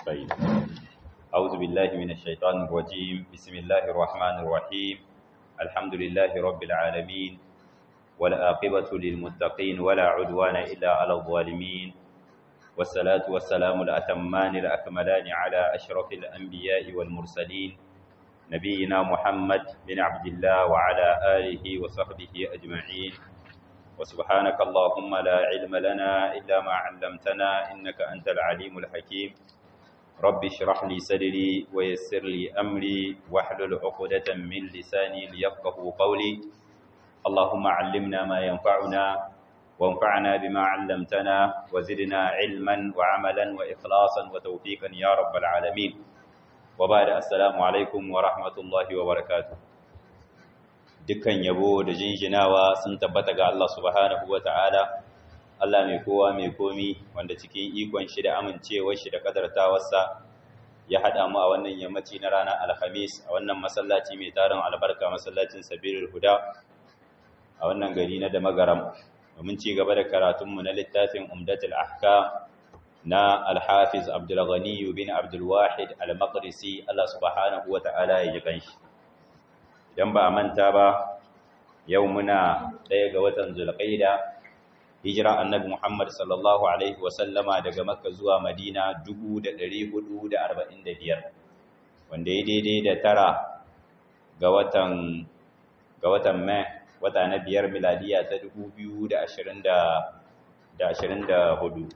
طيب أعوذ بالله من الشيطان الرجيم بسم الله الرحمن الرحيم الحمد لله رب العالمين والآقبة للمتقين ولا عدوان إلا على الظالمين والصلاة والسلام الأتمان الأكملان على أشرف الأنبياء والمرسلين نبينا محمد بن عبد الله وعلى آله وصحبه أجمعين وسبحانك اللهم لا علم لنا إلا ما علمتنا إنك أنت العليم الحكيم رب اشرح لي صدري ويسر لي أمري واحلل عقدة من لساني ليفقه قولي اللهم علمنا ما ينفعنا وانفعنا بما علمتنا وزدنا علما وعملا وإخلاصا وتوفيقا يا رب العالمين وبعد السلام عليكم ورحمة الله وبركاته dukkan yabo da jinjinawa sun tabbata ga Allah subhanahu wa ta'ala, Allah mai kowa mai komi wanda cikin ikon shi da amincewar shi da kadartawarsa ya haɗa mu a wannan yammaci na ranar Alhamis a wannan masallaci mai tarin albarka masallacin Sabirul Huda a wannan gari na da magaram. Domin ci gaba da karatunmu na littafin Umdatul Ahkam na Alhafiz Abdulghani bin Abdulwahid Al-Maqdisi Allah subhanahu wa ta'ala ya ji kanshi. idan ba a manta ba yau muna ɗaya ga watan zulqaida hijira annabi Muhammad sallallahu alaihi wasallama daga Makka zuwa Madina 1445 wanda ya daidai da tara ga watan ga watan Mai wata na biyar miladiya ta 2024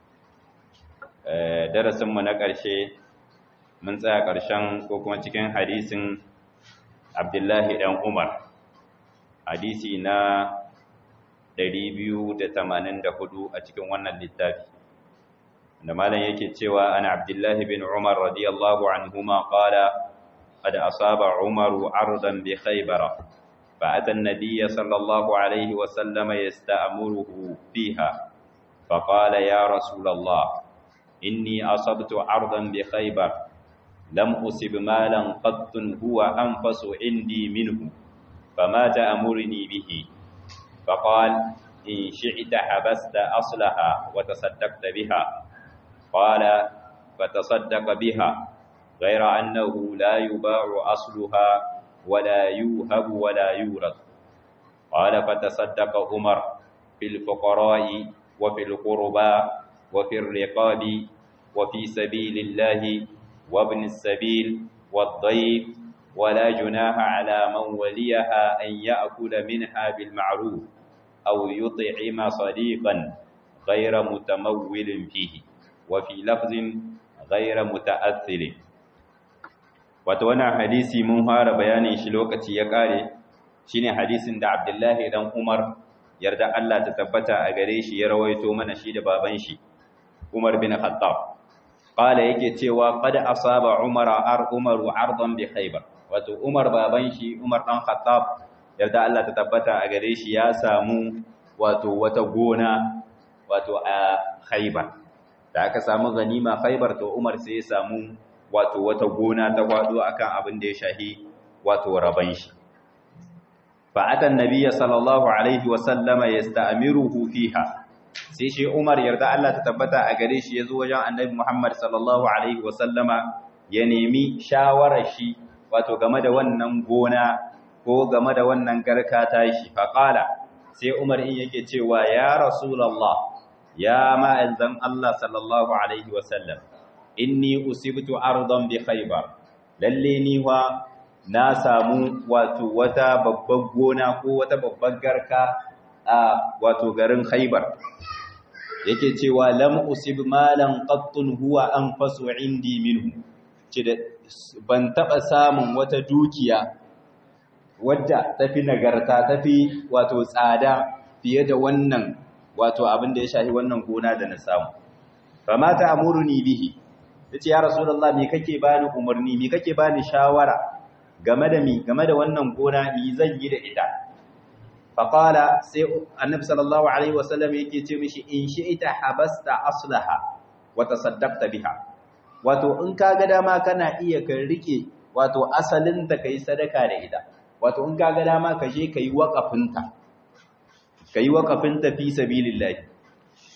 eh darasinmu na ƙarshe mun tsaya ƙarshen ko kuma cikin hadisin Abdullahi ɗan Umar, hadisi na 284 a cikin wannan littafi. Da malam yake cewa ana Abdullahi bin Umar radiyallahu anhuma qala قد أصاب عمر عرضا بخيبر فأتى النبي صلى الله عليه وسلم يستأمره فيها فقال يا رسول الله إني أصبت عرضا بخيبر لم أصب مالا قط هو أنفس عندي منه فما تأمرني به فقال إن شئت حبست أصلها وتصدقت بها قال فتصدق بها غير أنه لا يباع أصلها ولا يوهب ولا يورث قال فتصدق عمر في الفقراء وفي القربى وفي الرقاب وفي سبيل الله وابن السبيل والضيف ولا جناح على من وليها أن يأكل منها بالمعروف أو يطعم صديقا غير متمول فيه وفي لفظ غير متأثل وتوانا حديثي منهار بياني شلوكتي يقاري شيني حديث دا عبد الله دان عمر يرد الله تتبتا أغريش يرويتو من شيد بابنشي عمر بن خطاب Ƙala yake cewa qad asaba Umar ar Umaru ardan bi Khaybar wato Umar baban shi Umar dan Khattab yarda Allah ta tabbata a gare shi ya samu wato wata gona wato a Khaybar da aka samu ganima Khaybar to Umar sai ya samu wato wata gona ta gwado akan abin da ya shahi wato raban shi fa atan nabiyya sallallahu alaihi wa sallama yasta'miruhu fiha sai shi Umar yarda Allah ta tabbata a gare shi yazo wajen Annabi Muhammad sallallahu alaihi wasallama ya nemi shawarar shi wato game da wannan gona ko game da wannan garka tashi fa qala sai Umar in yake cewa ya Rasulullah ya ma'azan Allah sallallahu alaihi wasallam inni usibtu ardan bi Khaybar lalle ni wa na samu wato wata babbar gona ko wata babbar garka a wato garin Khaybar yake cewa lam usib malan qattun huwa anfasu indi minhu ce da ban taba samun wata dukiya wadda tafi nagarta tafi wato tsada fiye da wannan wato abin da ya shafi wannan gona da na samu fama ta amuruni bihi yace ya rasulullah me kake bani umarni me kake bani shawara game da mi game da wannan gona mi zan yi da ita faƙala sai annabi sallallahu alaihi wasallam yake ce mishi in shi'ita habasta aslaha wa tasaddaqta biha wato in ka ga dama kana iya ka rike wato asalin ta kai sadaka da ita wato in ka ga dama ka je kai waqafin ta kai waqafin ta fi sabilillah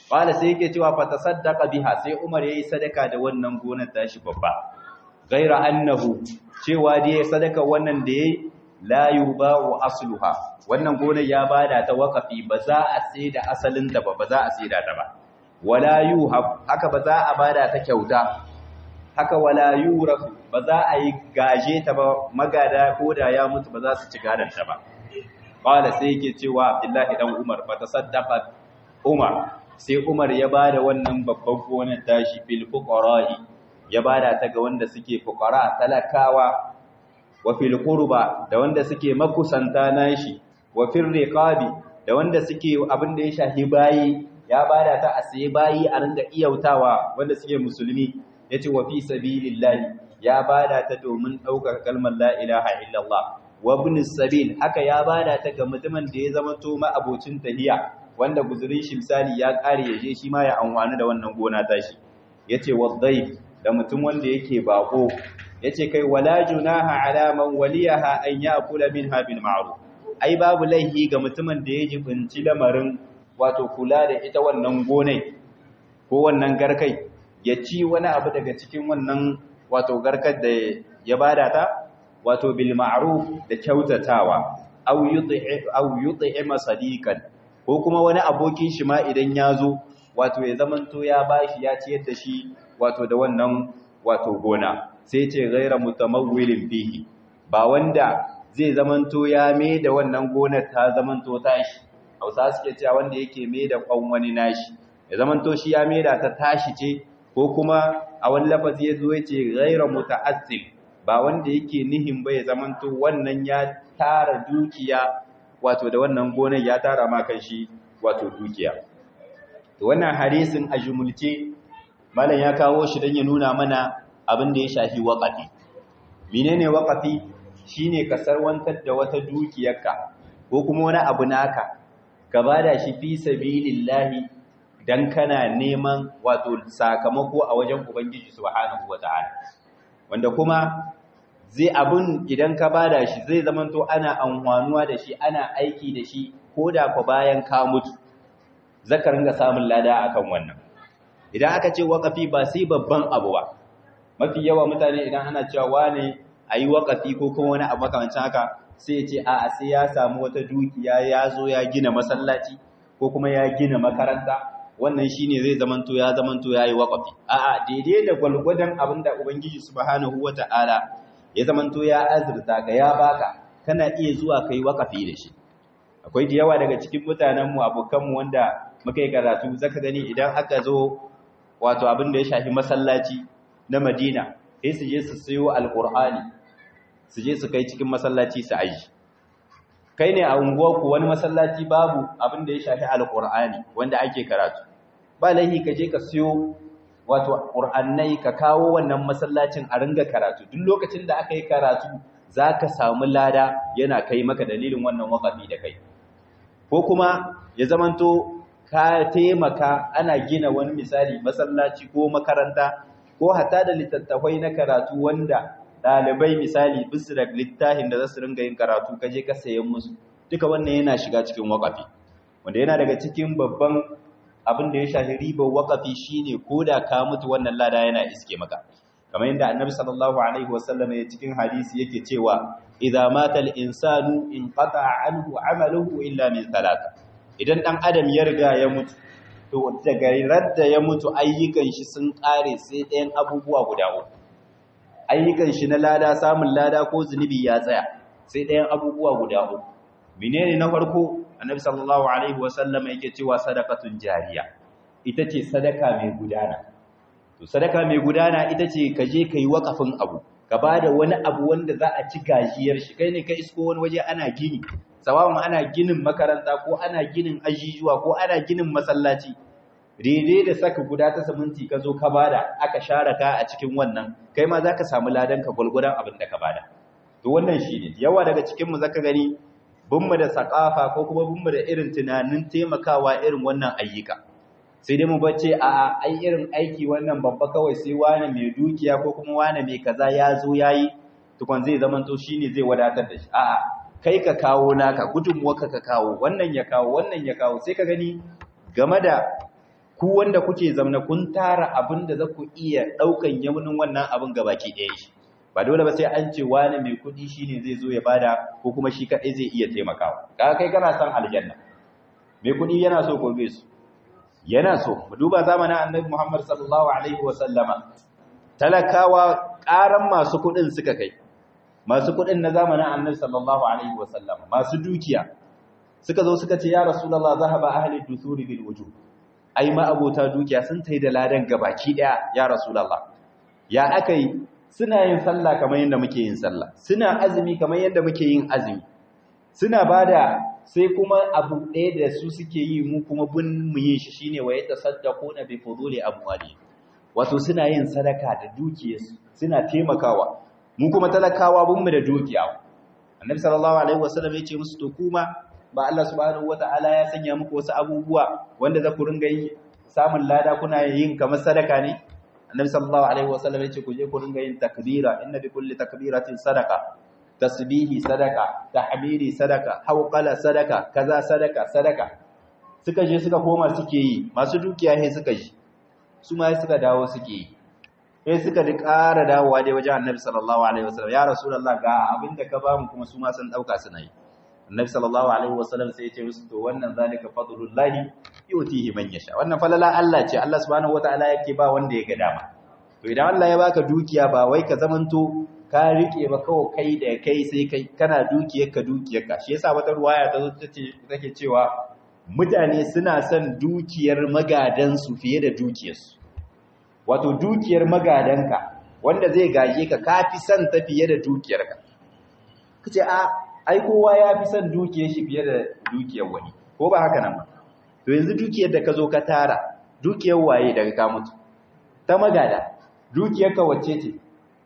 qala sai yake cewa fa tasaddaqa biha sai Umar yayi sadaka da wannan gonar tashi babba gaira annahu cewa dai sadaka wannan da yayi la yuba'u asluha wannan gonar ya bada ta wakafi ba za a sai da asalin ta ba ba za a sai da ta ba wala yuhab haka ba za a bada ta kyauta haka wala yurafu ba za a yi gaje ta ba magada ko da ya mutu ba za su ci gadon ta ba qala sai yake cewa Abdullahi dan Umar fa tasaddaqa Umar sai Umar ya bada wannan babban gonar tashi fil fuqara'i ya bada ta ga wanda suke fuqara talakawa wa fil qurba da wanda suke makusanta nashi wa fil riqabi da wanda suke abin da ya shahi bayi ya bada ta a sai bayi a ringa iyautawa wanda suke musulmi yace wa fi sabilillahi ya bada ta domin daukar kalmar la ilaha illallah wa ibn sabil haka ya bada ta ga mutumin da ya zama to ma abocin tahiya wanda guzurin shi misali ya kare ya je shi ma ya amfani da wannan gona tashi yace wadhaif da mutum wanda yake bako yace kai wala junaha ala man waliyaha an ya'kula minha bil ma'ruf ai babu laihi ga mutumin da ya jibinci lamarin wato kula da ita wannan gonai ko wannan garkai ya ci wani abu daga cikin wannan wato garkar da ya bada ta wato bil ma'ruf da kyautatawa aw yut'i aw yut'ima sadiqan ko kuma wani abokin shi ma idan ya zo wato ya zamanto ya bashi ya ciyar da shi wato da wannan wato gona sai ce ghaira mutamawwilin fihi ba wanda zai zamanto ya me da wannan gonar ta zamanto tashi hausa suke cewa wanda yake me da kwan wani nashi ya zamanto shi ya me da ta tashi ce ko kuma a wani lafazi ya zo ya ce ghaira muta'assil ba wanda yake nihin ba ya zamanto wannan ya tara dukiya wato da wannan gonar ya tara ma kan shi wato dukiya to wannan hadisin a jumulce malam ya kawo shi don ya nuna mana abin da ya shafi waƙafi menene waƙafi shine ka sarwantar da wata dukiyarka ko kuma wani abu naka ka bada shi fi sabilillahi dan kana neman wato sakamako a wajen ubangiji subhanahu wataala wanda kuma zai abun idan ka bada shi zai zamanto ana amfanuwa da shi ana aiki da shi ko da fa bayan ka mutu zaka ringa samun lada akan wannan idan aka ce waƙafi ba sai babban abu ba mafi yawa mutane idan ana cewa wane a yi waƙafi ko kuma wani abu makamancin haka sai ce a sai ya samu wata dukiya ya zo ya gina masallaci ko kuma ya gina makaranta wannan shine zai zamanto ya zamanto ya yi waƙafi a'a daidai da gwalgwadon abin da ubangiji subhanahu wata'ala ya zamanto ya azurta ka ya baka kana iya zuwa kai waƙafi da shi akwai da yawa daga cikin mutanenmu abokanmu wanda muka yi karatu zaka gani idan aka zo wato abin da ya shafi masallaci na Madina sai su je su sayo alqur'ani su je su kai cikin masallaci su aji kai ne a unguwarku wani masallaci babu abin da ya shafi alqur'ani wanda ake karatu ba lahi ka je ka sayo wato qur'annai ka kawo wannan masallacin a ringa karatu duk lokacin da aka yi karatu zaka samu lada yana kai maka dalilin wannan waqafi da kai ko kuma ya zamanto ka taimaka ana gina wani misali masallaci ko makaranta ko hata da littattafai na karatu wanda ɗalibai misali bisu da littafin da za su ringa yin karatu ka je ka sayan musu duka wannan yana shiga cikin wakafi wanda yana daga cikin babban abin da ya shafi ribar wakafi shine ko da ka mutu wannan lada yana iske maka kamar yadda annabi sallallahu alaihi wasallam ya cikin hadisi yake cewa idza mata al-insanu inqata anhu amaluhu illa min thalatha idan ɗan adam ya riga ya mutu to daga radda ya mutu ayyukan shi sun ƙare sai ɗayan abubuwa guda uku ayyukan shi na lada samun lada ko zunubi ya tsaya sai ɗayan abubuwa guda uku menene na farko annabi sallallahu alaihi wasallam yake cewa sadaqatun jariya ita ce sadaka mai gudana to sadaka mai gudana ita ce ka je ka yi wakafin abu ka bada wani abu wanda za a ci gajiyar shi kai ne ka isko wani waje ana gini sawawun ana ginin makaranta ko ana ginin ajijuwa ko ana ginin masallaci daidai da saka guda ta siminti ka zo ka bada aka share ka a cikin wannan kai ma zaka samu ladan ka gulgudan abin da ka bada to wannan shine yawa daga cikin mu zaka gani bunmu da sakafa ko kuma bunmu da irin tunanin taimakawa irin wannan ayyuka sai dai mu bace a ai irin aiki wannan babba kawai sai wani mai dukiya ko kuma wani mai kaza ya zo yayi tukun zai zamanto shine zai wadatar da shi a'a kai ka kawo naka gudunmuwarka ka kawo wannan ya kawo wannan ya kawo sai ka gani game da ku wanda kuke zamna kun tara abin da za ku iya ɗaukan yaunin wannan abin ga baki ɗaya shi ba dole ba sai an ce wani mai kuɗi shi ne zai zo ya bada ko kuma shi kaɗai zai iya taimakawa kaga kai kana son aljanna mai kuɗi yana so ko bai so yana so mu duba zamanin annabi Muhammad sallallahu alaihi wa sallama talakawa ƙaran masu kuɗin suka kai masu kuɗin na zamanin annabi sallallahu alaihi wa sallama masu dukiya suka zo suka ce ya rasulullah zahaba ahli dusuri bil wujuh ai ma abota dukiya sun tai da ladan gabaki daya ya rasulullah ya akai suna yin sallah kamar yadda muke yin sallah suna azumi kamar yadda muke yin azumi suna bada sai kuma abu ɗaya da su suke yi mu kuma bin mu yin shi shine wa yatasaddaquna bi fuduli amwali wato suna yin sadaka da dukiyarsu suna taimakawa mu kuma talakawa bin mu da dukiya annabi sallallahu alaihi wasallam ya ce musu to kuma ba Allah subhanahu wataala ya sanya muku wasu abubuwa wanda za ku ringa yi samun lada kuna yin kamar sadaka ne annabi sallallahu alaihi wasallam ya ce ku je ku ringa yin takbira inna bi kulli takbiratin sadaqa tasbihi sadaka tahmidi sadaka hawqala sadaka kaza sadaka sadaka suka je suka koma suke yi masu dukiya he suka ji su ma suka dawo suke yi sai suka di ƙara dawowa dai wajen annabi sallallahu alaihi wasallam ya rasulullah ga abinda ka bamu kuma su ma sun dauka suna yi annabi sallallahu alaihi wasallam sai ya ce musu to wannan zalika fadlullahi yutihi man yasha wannan falala Allah ce Allah subhanahu wataala yake ba wanda ya ga dama to idan Allah ya baka dukiya ba wai ka zamanto ka rike ba kawai kai da kai sai kai kana dukiyar ka dukiyar ka shi yasa wata ruwaya ta zo take cewa mutane suna son dukiyar magadan su fiye da dukiyar su wato dukiyar magadanka wanda zai gaje ka kafi son ta fiye da dukiyar ka kace a ai kowa ya fi son dukiyar shi fiye da dukiyar wani ko ba haka nan ba to yanzu dukiyar da ka zo ka tara dukiyar waye daga ka mutu ta magada dukiyar ka wacce ce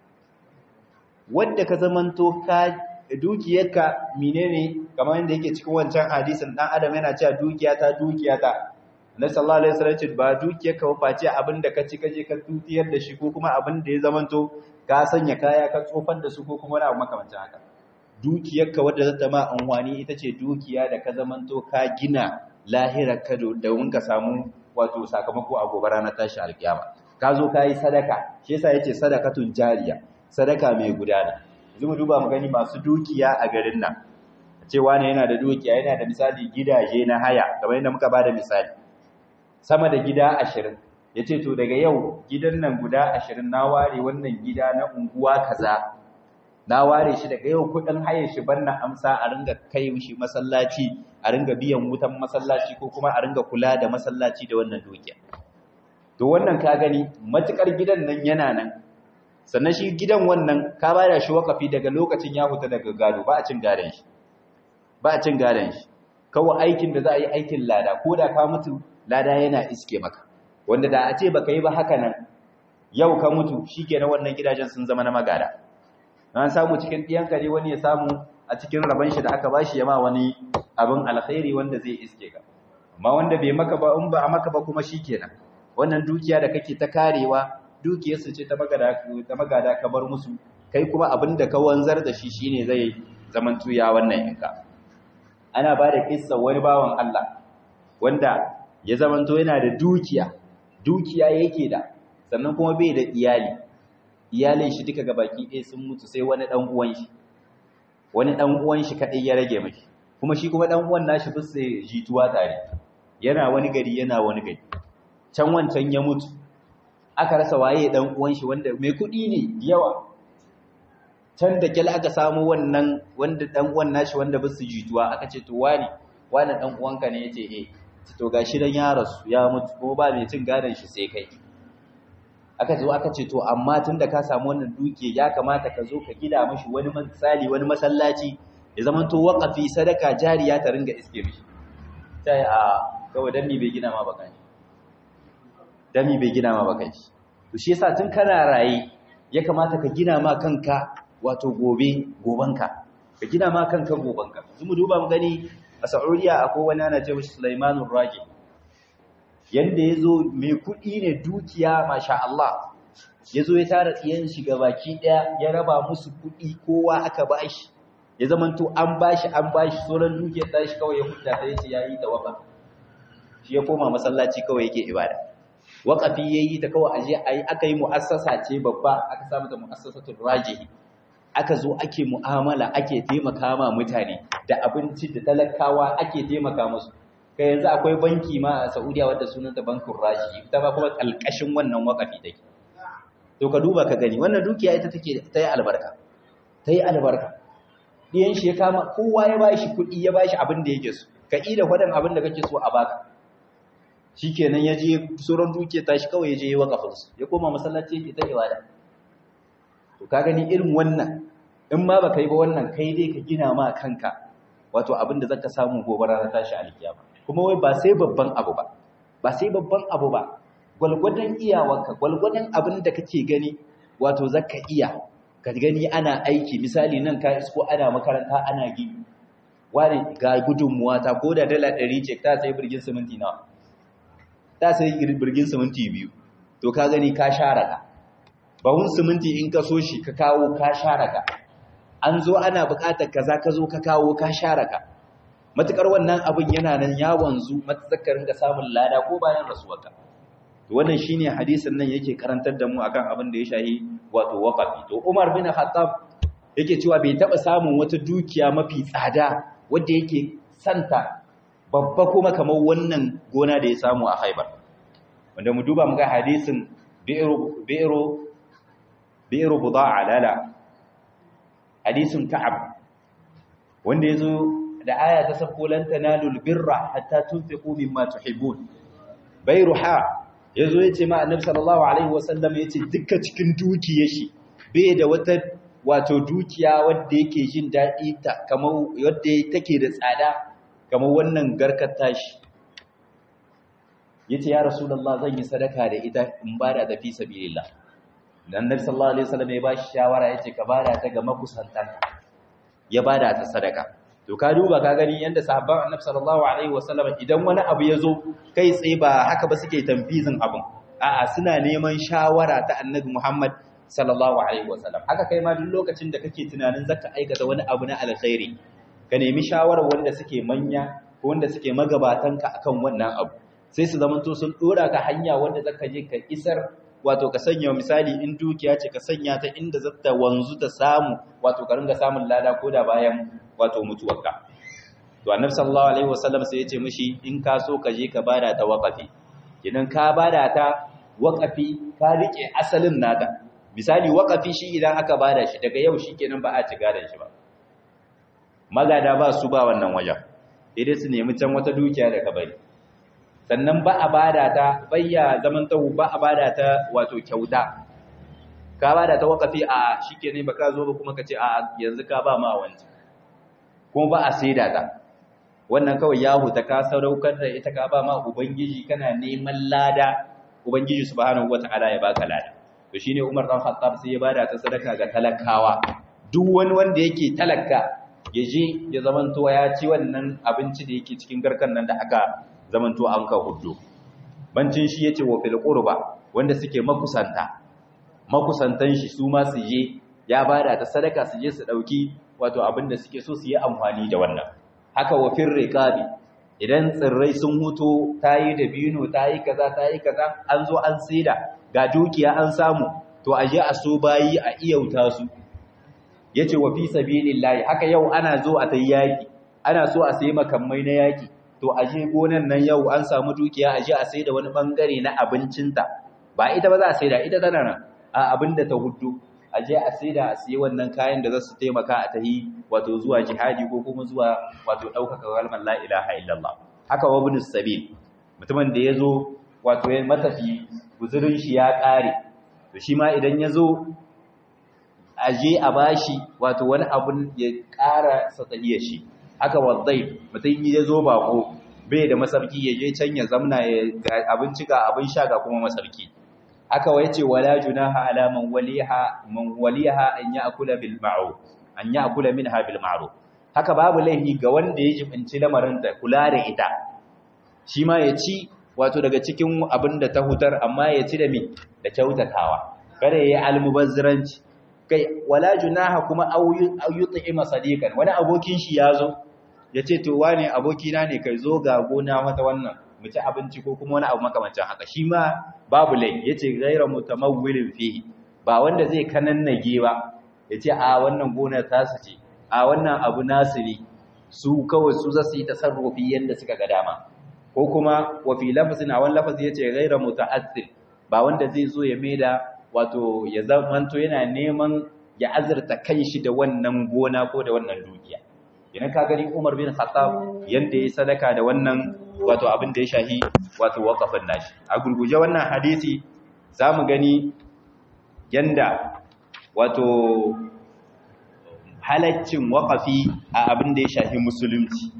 wadda ka zamanto ka dukiyarka menene kamar yadda yake cikin wancan hadisin dan adam yana cewa dukiya ta dukiya ta Annabi sallallahu alaihi wasallam ce ba dukiyarka ba face abin da ka ci kaje ka tutiyar da shi ko kuma abin da ya zamanto ka sanya kaya ka tsofar da su ko kuma wani abu makamancin haka dukiyarka wadda zata ma amfani ita ce dukiya da ka zamanto ka gina lahirar ka domin ka samu wato sakamako a gobe ranar tashi alkiyama ka zo ka yi sadaka shi yasa yace sadakatun jariya sadaka mai gudana yanzu mu duba mu gani masu dukiya a garin nan cewa ne yana da dukiya yana da misali gidaje na haya kamar yadda muka bada misali sama da gida 20 yace to daga yau gidan nan guda 20 na ware wannan gida na unguwa kaza na ware shi daga yau kudin hayar shi banna amsa a ringa kai shi masallaci a ringa biyan wutan masallaci ko kuma a ringa kula da masallaci da wannan dukiya to wannan ka gani matukar gidan nan yana nan sannan shi gidan wannan ka bada shi wakafi daga lokacin ya huta daga gado ba a cin gadon shi ba a cin gadon shi kawai aikin da za a yi aikin lada ko da ka mutu lada yana iske maka wanda da a ce baka yi ba haka nan yau ka mutu shikenan wannan gidajen sun zama na magada an samu cikin ɗiyan kare wani ya samu a cikin rabon shi da aka bashi ya ma wani abin alkhairi wanda zai iske ka amma wanda bai maka ba in ba a maka ba kuma shikenan wannan dukiya da kake ta karewa dukiyarsu ce ta magada ta magada ka bar musu kai kuma abin da ka wanzar da shi shine zai zaman tuya wannan yanka ana ba da kissa wani bawan Allah wanda ya zamanto yana da dukiya dukiya yake da sannan kuma bai da iyali iyalin shi duka gabaki ɗaya sun mutu sai wani ɗan uwan shi wani ɗan uwan shi kaɗai ya rage mashi kuma shi kuma ɗan uwan nashi bisa jituwa tare yana wani gari yana wani gari can wancan ya mutu aka rasa waye ɗan uwan shi wanda mai kuɗi ne yawa can da kyal aka samu wannan wanda ɗan uwan nashi wanda bisa jituwa aka ce to wani wani ɗan uwanka ne yace eh to gashi dan ya rasu ya mutu kuma ba mai cin gadon shi sai kai aka zo aka ce to amma tunda ka samu wannan duke ya kamata ka zo ka gida mishi wani misali wani masallaci ya zama to waqafi sadaka jariya ta ringa iske mishi sai a kawai dan mi bai gina ma bakan shi dan mi bai gina ma bakan shi to shi yasa tun kana raye ya kamata ka gina ma kanka wato gobe gobanka ka gina ma kanka gobanka yanzu mu duba mu gani a Saudiya akwai wani ana ce mishi Sulaimanur Raqi yanda ya zo mai kuɗi ne dukiya masha Allah ya zo ya tara tsiyan shi baki ɗaya ya raba musu kuɗi kowa aka ba shi ya zamanto an ba shi an ba shi sauran dukiyar ta shi kawai ya hudda ta yace ya yi tawaba shi ya koma masallaci kawai yake ibada waƙafi yayi ta kawai aje ayi aka yi mu'assasa ce babba aka samu ta mu'assasatul rajihi aka zo ake mu'amala ake taimaka ma mutane da abinci da talakawa ake taimaka musu kai yanzu akwai banki ma a Saudiya wadda sunanta bankin raji ita ba kuma kalkashin wannan wakafi take to ka duba ka gani wannan dukiya ita take ta yi albarka ta yi albarka diyan shi ya kama kowa ya bashi kuɗi ya bashi abin da yake so ka ida fadan abin da kake so a baka shikenan ya je sauran dukiya tashi kawai ya je yi wakafin su ya koma masallaci yake ta ibada to ka gani irin wannan in ma baka yi ba wannan kai dai ka gina ma kanka wato abin da zaka samu gobe ranar tashi alkiyama kuma wai ba sai babban abu ba ba sai babban abu ba gwalgwadon iyawarka gwalgwadon abin da kake gani wato zaka iya ka gani ana aiki misali nan ka isko ana makaranta ana gini wani ga gudunmuwa ta ko da dala ɗari ce ta sai birgin siminti nawa ta sai birgin siminti biyu to ka gani ka share ka bahun siminti in ka so shi ka kawo ka share ka an zo ana buƙatar kaza ka zo ka kawo ka share ka matukar wannan abin yana nan ya wanzu matsakarin ga samun lada ko bayan rasuwarka to wannan shine hadisin nan yake karantar da mu akan abin da ya shahi wato waqafi to Umar bin Khattab yake cewa bai taba samun wata dukiya mafi tsada wanda yake santa babba kuma kamar wannan gona da ya samu a Khaibar wanda mu duba mu ga hadisin bi'ru bi'ru bi'ru buda'a lala hadisin Ka'ab wanda yazo da aya ta sabko lan tanalul birra hatta tunfiqu mimma tuhibbun bayruha yazo yace ma annabi sallallahu alaihi wasallam yace dukkan cikin dukiyar shi bai da wata wato dukiya wanda yake jin dadi ta kamar wanda take da tsada kamar wannan garkar tashi yace ya rasulullah zan yi sadaka da ita in bada da fi sabilillah dan annabi sallallahu alaihi wasallam ya bashi shawara yace ka bada ta ga makusantanka ya bada ta sadaka to ka duba ka gani yanda sahabban annabi sallallahu alaihi wasallam idan wani abu ya zo kai tsaye ba haka ba suke tamfizin abin a'a suna neman shawara ta annabi Muhammad sallallahu alaihi wasallam haka kai ma duk lokacin da kake tunanin zaka aikata wani abu na alkhairi ka nemi shawarar wanda suke manya ko wanda suke magabatanka akan wannan abu sai su zamanto sun dora ka hanya wanda zaka je ka isar wato ka sanya misali in dukiya ce ka sanya ta inda zata wanzu ta samu wato ka ringa samun lada ko da bayan wato mutuwarka to annabi sallallahu alaihi wasallam sai ya ce mishi in ka so ka je ka bada ta waqafi idan ka bada ta waqafi ka rike asalin nata misali waqafi shi idan aka bada shi daga yau shikenan ba a ci gadan shi ba magada ba su ba wannan wajen sai su nemi can wata dukiya da ka bari sannan ba a bada ta bayya zaman tahu ba a bada ta wato kyauta ka bada ta waqafi a shikenan baka zo ba kuma kace a yanzu ka ba ma wanci kuma ba a saida ta wannan kawai ya huta ka sadaukar da ita ka ba ma ubangiji kana neman lada ubangiji subhanahu wataala ya baka lada to shine Umar dan Khattab sai ya bada ta sadaka ga talakawa duk wani wanda yake talaka ya je ya zamanto ya ci wannan abinci da yake cikin garkan nan da aka zamanto an ka hudu bancin shi yace wa fil qurba wanda suke makusanta makusantan shi su ma su je ya bada ta sadaka su je su dauki wato abin da suke so su yi amfani da wannan haka wa fil riqabi idan tsirrai sun huto tayi da bino tayi kaza tayi kaza an zo an saida ga dukiya an samu to aje a so bayi a iyauta su yace wa fi sabilillahi haka yau ana zo a tayi yaki ana so a sayi makamai na yaki to aje gonan nan yau an samu dukiya aje a saida wani bangare na abincinta ba ita ba za a saida ita tana nan a abinda ta huddu aje a saida a sayi wannan kayan da za su taimaka a tahi wato zuwa jihadi ko kuma zuwa wato ɗaukaka kalmar la ilaha illallah haka wa ibn sabil mutumin da yazo wato ya matafi guzurin shi ya kare to shi ma idan yazo aje a bashi wato wani abun ya ƙara satsahiyar shi haka waddai mutum ya zo bako bai da masarki ya je can ya zamna ya abinci ga abin sha ga kuma masarki haka wai ce wala junaha ala man waliha man waliha an ya'kula bil ma'ruf an ya'kula minha bil ma'ruf haka babu laifi ga wanda ya jibinci lamarin da kula da ita shi ma ya ci wato daga cikin abin da ta hutar amma ya ci da me da kyautatawa kada ya yi almubazziranci kai wala junaha kuma au yut'ima sadiqan wani abokin shi yazo yace to wane abokina ne kai zo ga gona mata wannan mu ci abinci ko kuma wani abu makamancin haka shi ma babu lai yace ghayra mutamawwilin fihi ba wanda zai kanannage ba yace a wannan gonar tasu ce a wannan abu nasu ne su kawai su zasu yi tasarrufi yanda suka ga dama ko kuma wa fi lafzin a wani lafazi yace ghayra muta'assir ba wanda zai zo ya maida wato ya zamanto yana neman ya azurta kanshi da wannan gona ko da wannan dukiya idan ka gani Umar bin Khattab yanda yayi sadaka da wannan wato abin da ya shahi wato waqafin nashi a gurguje wannan hadisi zamu gani yanda wato halaccin waqafi a abin da ya shahi musulunci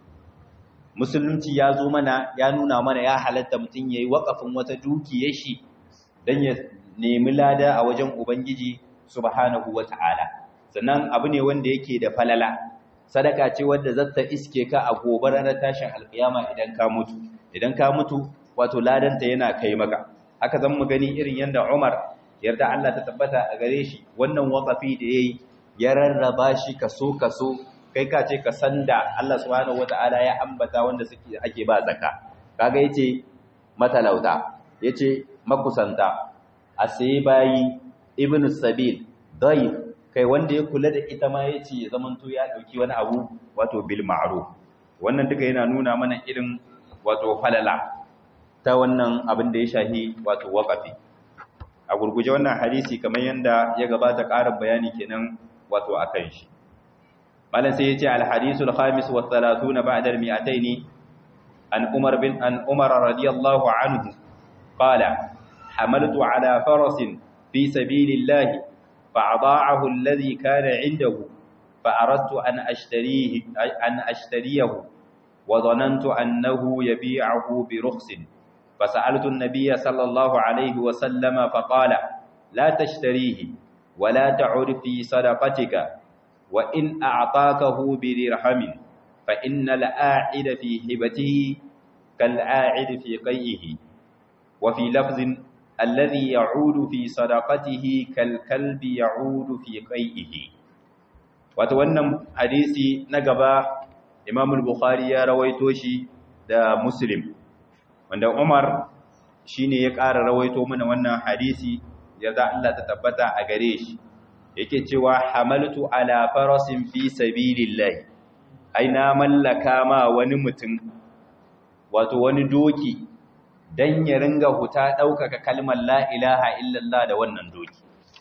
musulunci ya zo mana ya nuna mana ya halatta mutum yayi waqafin wata dukiyar shi dan ya nemi lada a wajen ubangiji subhanahu wata'ala sannan abu ne wanda yake da falala sadaka ce wadda zata iske ka a gobe ranar tashin alkiyama idan ka mutu idan ka mutu wato ladanta yana kai maka haka zan mu gani irin yanda Umar yarda Allah ta tabbata a gare shi wannan waqafi da yayi ya rarraba shi kaso kaso kai ka ce ka sanda Allah subhanahu wataala ya ambata wanda suke ake ba zakka kaga yace matalauta yace makusanta asai bayi ibnu sabil dayif kai wanda ya kula da ita ma ya ce ya zamanto ya ɗauki wani abu wato bil ma'ruf wannan duka yana nuna mana irin wato falala ta wannan abin da ya shahi wato waqafi a gurguje wannan hadisi kamar yanda ya gabata ƙarin bayani kenan wato akan shi malam sai ya ce al hadisul khamis wa 30 ba'da al mi'ataini an umar bin an umar radiyallahu anhu qala hamaltu ala farasin fi sabilillahi فأضاعه الذي كان عنده فأردت أن أشتريه أن أشتريه وظننت أنه يبيعه برخص فسألت النبي صلى الله عليه وسلم فقال لا تشتريه ولا تعر في صدقتك وإن أعطاكه بدرهم فإن الآعد في هبته كالآعد في قيئه وفي لفظ الذي يعود في صدقته كالكلب يعود في قيئه wato wannan hadisi na gaba Imam al-Bukhari ya rawaito shi da Muslim wanda Umar shine ya ƙara rawaito mana wannan hadisi yarda Allah ta tabbata a gare shi yake cewa hamaltu ala farasin fi sabilillah ai na mallaka ma wani mutum wato wani doki dan ya ringa huta ɗaukaka kalmar la ilaha illallah da wannan doki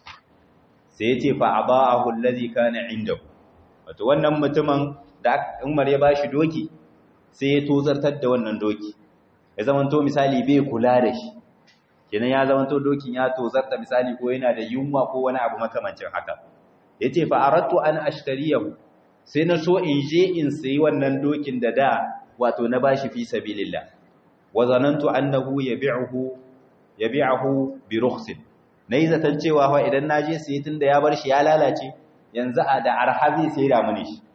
sai ya ce fa aba'ahu allazi kana indahu wato wannan mutumin da Umar ya bashi doki sai ya tozartar da wannan doki ya zamanto misali bai kula da shi kenan ya zamanto dokin ya tozarta misali ko yana da yunwa ko wani abu makamancin haka yace fa aradtu an ashtariyahu sai na so in je in sayi wannan dokin da da wato na bashi fi sabilillah wa zanantu annahu yabi'uhu yabi'uhu bi rukhsin nayi zatan cewa fa idan naje sai tunda ya bar shi ya lalace yanzu a da arhabi sai da muni shi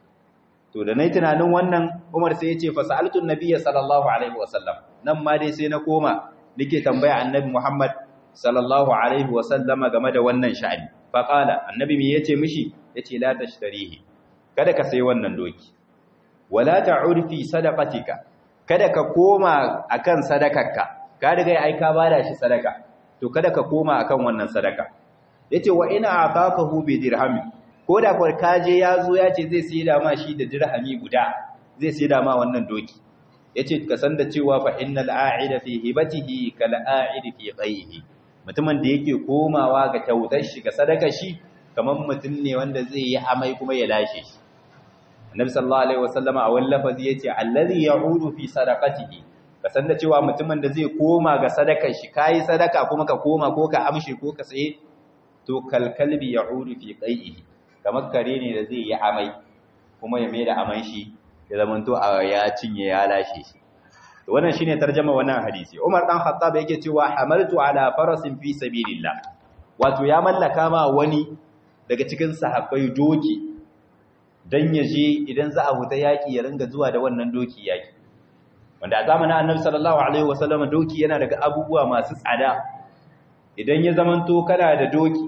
to da nayi tunanin wannan Umar sai ya ce fa sa'altu an-nabiy sallallahu alaihi wasallam nan ma dai sai na koma nake tambaya annabi Muhammad sallallahu alaihi wasallam game da wannan sha'ani fa qala annabi me yace mishi yace la tashtarihi kada ka sai wannan doki wala ta'ud fi sadaqatika kada ka koma akan sadakarka ka riga ai ka bada shi sadaka to kada ka koma akan wannan sadaka yace wa ina atakahu bi dirhami koda ko kaje yazo yace zai sai da ma shi da dirhami guda zai sai da ma wannan doki yace ka san da cewa fa innal a'ida fi hibatihi kal a'idi fi qayhi mutumin da yake komawa ga kyautar shi ga sadaka shi kaman mutum ne wanda zai yi amai kuma ya lashe shi annabi sallallahu alaihi wasallama a wani lafazi yace allazi ya'udu fi sadaqatihi ka san da cewa mutumin da zai koma ga sadakar shi kai sadaka kuma ka koma ko ka amshi ko ka tsaye to kalkalbi ya'udu fi qai'ihi kamar kare ne da zai yi amai kuma ya maida aman shi ya zamanto a ya cinye ya lashe shi to wannan shine tarjuma wannan hadisi Umar dan Khattab yake cewa hamaltu ala farasin fi sabilillah wato ya mallaka ma wani daga cikin sahabbai doki dan yaje idan za a huta yaki ya ringa zuwa da wannan doki yaki wanda a zamanin Annabi sallallahu alaihi wasallam doki yana daga abubuwa masu tsada idan ya zamanto kana da doki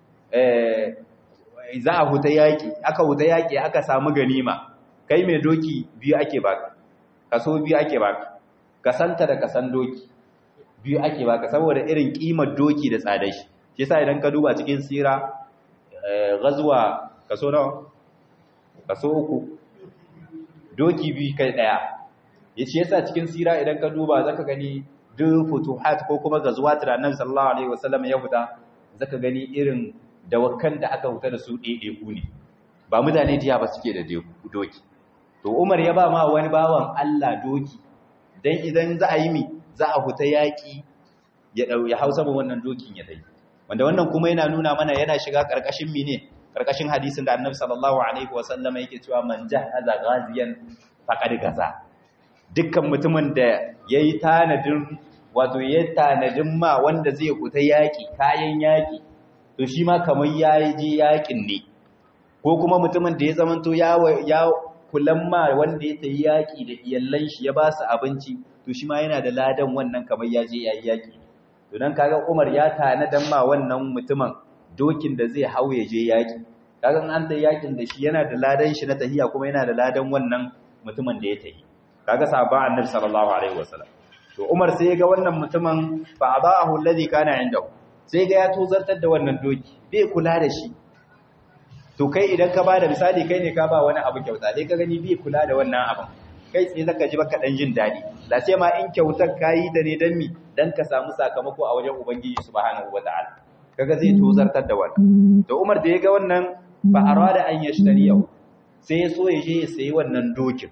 eh za a huta yaki aka huta yaki aka samu ganima kai mai doki biyu ake baka kaso biyu ake baka kasanta da kasan doki biyu ake baka saboda irin kimar doki da tsadar shi shi yasa idan ka duba cikin sira ghazwa kaso nawa kaso uku doki biyu kai daya yace yasa cikin sira idan ka duba zaka gani duk futuhat ko kuma ghazwat da Annabi sallallahu alaihi wasallam ya fita zaka gani irin dawakan da aka huta da su ɗaiɗaiku ne ba mutane jiya ba suke da doki to Umar ya ba ma wani bawan Allah doki dan idan za a yi mi za a huta yaƙi ya dau ya hausa ba wannan dokin ya dai wanda wannan kuma yana nuna mana yana shiga karkashin mi ne karkashin hadisin da Annabi sallallahu alaihi wasallam yake cewa man jahaza ghaziyan faqad gaza dukkan mutumin da yayi tanadin wato ya tanadin ma wanda zai huta yaƙi kayan yaƙi to shi ma kamar yayi je yaƙin ne ko kuma mutumin da ya zamanto ya ya kulan ma wanda ya tayi yaƙi da iyallan shi ya ba su abinci to shi ma yana da ladan wannan kamar ya je yayi yaƙi to dan kaga Umar ya tanadan ma wannan mutumin dokin da zai hau ya je yaƙi kaga an da yaƙin da shi yana da ladan shi na tahiya kuma yana da ladan wannan mutumin da ya tahi kaga sahabban Annabi sallallahu alaihi wasallam to Umar sai ya ga wannan mutumin fa adahu alladhi kana indahu sai ga ya tozartar da wannan doki bai kula da shi to kai idan ka bada misali kai ne ka ba wani abu kyauta sai ka gani bai kula da wannan abin kai tsaye zaka ji baka dan jin dadi la sai ma in kyautar kayi da ne dan mi dan ka samu sakamako a wajen ubangiji subhanahu wataala kaga zai tozartar da wannan to Umar da ya ga wannan fa arada an yashtariyahu sai ya so ya je ya sayi wannan dokin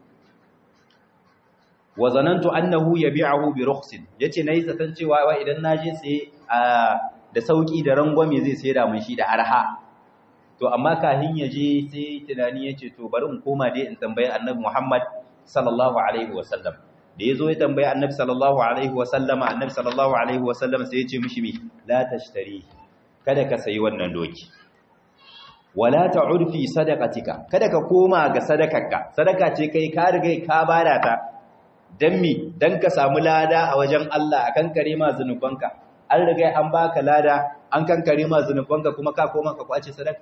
wa zanantu annahu yabi'uhu bi rukhsin yace nayi zaton cewa wa idan naje sai da sauki da rangwame zai sayar da mun shi da arha to amma kahin yaje sai tunani yace to bari in koma dai in tambayi annabi Muhammad sallallahu alaihi wasallam da yazo ya tambayi annabi sallallahu alaihi wasallam annabi sallallahu alaihi wasallam sai yace mishi mi la tashtari kada ka sayi wannan doki wala ta'ud fi sadaqatika kada ka koma ga sadakarka sadaka ce kai ka riga ka bada ta dan mi dan ka samu lada a wajen Allah akan kare ma zanubanka an riga an baka lada an kankare ma zanubanka kuma ka koma ka kwace sadaka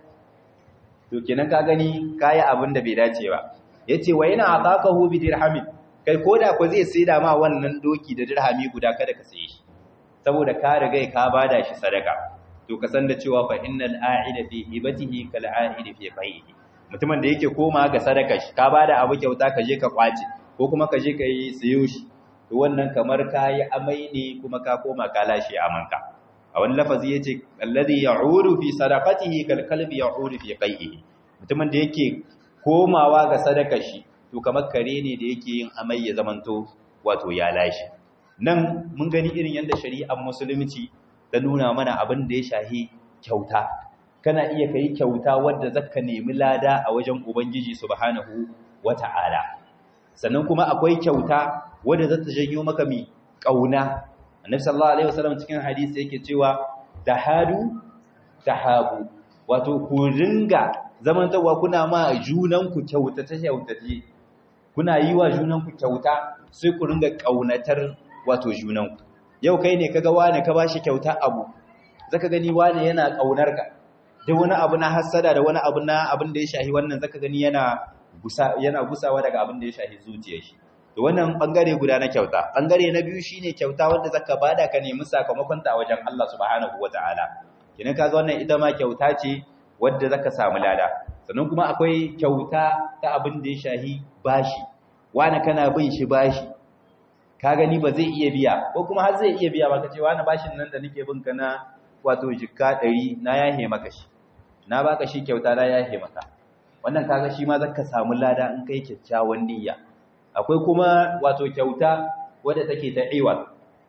to kenan ka gani kai abin da bai dace ba yace wa ina ataqahu bi dirhamin kai koda ko zai saida ma wannan doki da dirhami guda kada ka saye shi saboda ka riga ka bada shi sadaka to ka san da cewa fa innal a'ida fi hibatihi kal a'idi fi qaihi mutumin da yake koma ga sadaka shi ka bada abu kyauta ka je ka kwace ko kuma ka je ka yi siyo shi to wannan kamar ka yi amai ne kuma ka koma ka lashe amanka a wani lafazi ya ce alladhi ya'udu fi sadaqatihi kal kalbi ya'udu fi qaihi mutumin da yake komawa ga sadaka shi to kamar kare ne da yake yin amai ya zamanto wato ya lashe nan mun gani irin yadda shari'ar musulunci ta nuna mana abin da ya shahi kyauta kana iya kai kyauta wadda zaka nemi lada a wajen ubangiji subhanahu wata'ala sannan kuma akwai kyauta wadda za ta janyo maka mi kauna annabi sallallahu alaihi wasallam cikin hadisi yake cewa tahadu tahabu wato ku ringa zamantawa kuna ma junanku kyauta ta kyautace kuna yi wa junanku kyauta sai ku ringa kaunatar wato junanku yau kai ne kaga wani ka bashi kyauta abu zaka gani wani yana kaunar ka da wani abu na hasada da wani abu na abin da ya shahi wannan zaka gani yana gusa yana gusawa daga abin da ya shahi zuciyar shi to wannan bangare guda na kyauta bangare na biyu shine kyauta wanda zaka bada ka nemi sakamakon ta a wajen Allah subhanahu wataala kinan kaga wannan ita ma kyauta ce wadda zaka samu lada sannan kuma akwai kyauta ta abin da ya shahi bashi wani kana bin shi bashi ka gani ba zai iya biya ko kuma har zai iya biya ba kace wani bashin nan da nake bin ka na wato jikka 100 na yahe maka shi na baka shi kyauta na yahe maka wannan kaga shi ma zaka samu lada in kai kyakkyawan niyya akwai kuma wato kyauta wadda take ta iwal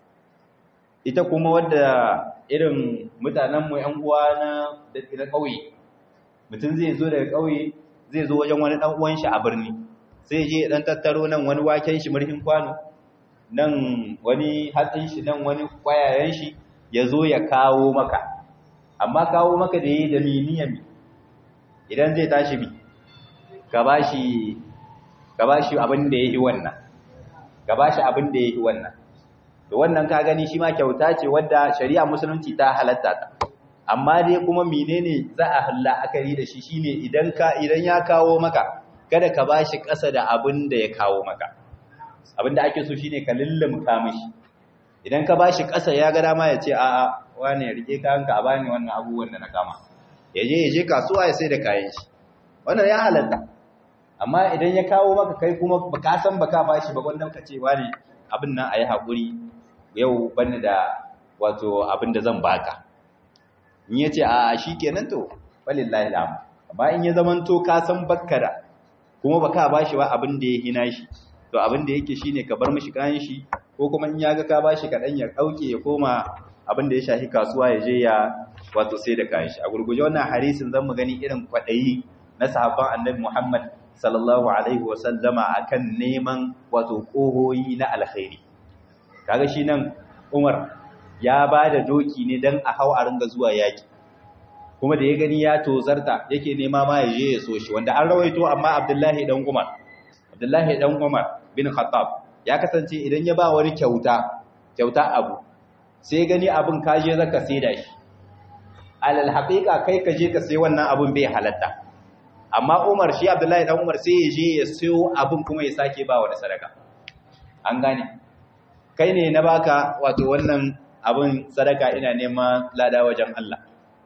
ita kuma wadda irin mutanen mu ƴan uwa na da kauye mutum zai zo daga kauye zai zo wajen wani dan uwan shi a birni sai je dan tattaro nan wani waken shi murhin kwano nan wani hatsin shi nan wani kwayayen shi ya zo ya kawo maka amma kawo maka da yi da miniyami idan zai tashi bi ka ba shi abin da ya yi wannan ka ba shi abin da ya yi wannan da wannan ka gani shi ma kyauta ce wadda shari'a musulunci ta halatta ta amma dai kuma menene za a halla akari da shi shine idan ka idan ya kawo maka kada ka ba shi ƙasa da abin da ya kawo maka abinda ake so shine ka lullumka mishi idan ka bashi ƙasa ya ga dama ya ce a'a wane rike kayanka a bani wannan abubuwan da na kama ya je ya je kasuwa ya sai da kayan shi wannan ya halatta amma idan ya kawo maka kai kuma baka san baka bashi ba wannan ka ce wane abin nan ayi hakuri yau bani da wato abin da zan baka in yace a shikenan to walillahi alhamd amma in ya zamanto ka san bakkara kuma baka bashi ba abin da ya hina shi to abin da yake shine ka bar mishi kayan shi ko kuma in ya ga ka bashi kadan ya dauke ya koma abin da ya shafi kasuwa ya je ya wato sai da kayan shi a gurguje wannan hadisin zan mu gani irin kwadayi na sahabban annabi Muhammad sallallahu alaihi wa sallama akan neman wato kohoyi na alkhairi kaga shi nan Umar ya bada doki ne dan a hau a ringa zuwa yaki kuma da ya gani ya tozarta yake nema ma ya je ya so shi wanda an rawaito amma Abdullahi dan Umar Abdullahi dan Umar bin Khattab ya kasance idan ya ba wani kyauta kyauta abu sai gani abin kaje zaka saida shi alal haqiqa kai kaje ka sai wannan abin bai halatta amma Umar shi Abdullahi dan Umar sai ya je ya sayo abin kuma ya sake ba wani sadaka an gane kai ne na baka wato wannan abin sadaka ina neman lada wajen Allah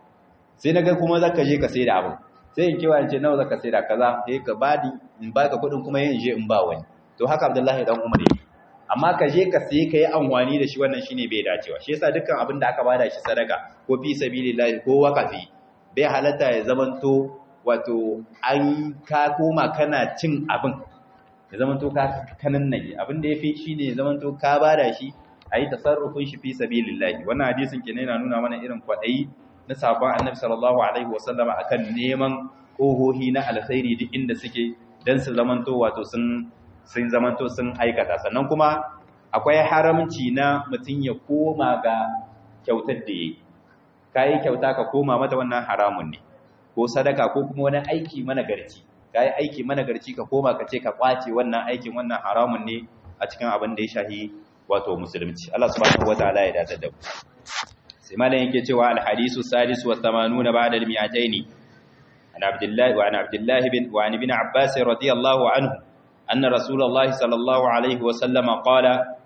sai naga kuma zaka je ka saida abin sai in kewa in ce nawa zaka saida kaza sai ka badi in baka kudin kuma yin je in ba wani to haka Abdullahi dan Umar yake amma ka je ka sai ka yi amfani da shi wannan shine bai dacewa shi yasa dukkan abin da aka bada shi sadaka ko fi sabilillah ko waqafi bai halatta ya zamanto wato an ka koma kana cin abin ya zamanto ka kanan nage abin da yafi shine ya zamanto ka bada shi ayi tasarrufin shi fi sabilillah wannan hadisin kenan yana nuna mana irin kwadayi na sabon annabi sallallahu alaihi wasallama akan neman kohohi na alkhairi duk inda suke dan su zamanto wato sun sun zamanto sun aikata sannan kuma akwai haramci na mutum ya koma ga kyautar da yi ka yi kyauta ka koma mata wannan haramun ne ko sadaka ko kuma wani aiki managarci ka yi aiki managarci ka koma ka ce ka kwace wannan aikin wannan haramun ne a cikin abin da ya shahi wato musulunci Allah subhanahu wataala ya dace da mu sai malam yake cewa al-hadisu sadis wa 80 ba'da al-mi'ataini an abdullahi wa an abdullahi bin wa an ibn abbas radiyallahu anhu أن رسول الله صلى الله عليه وسلم قال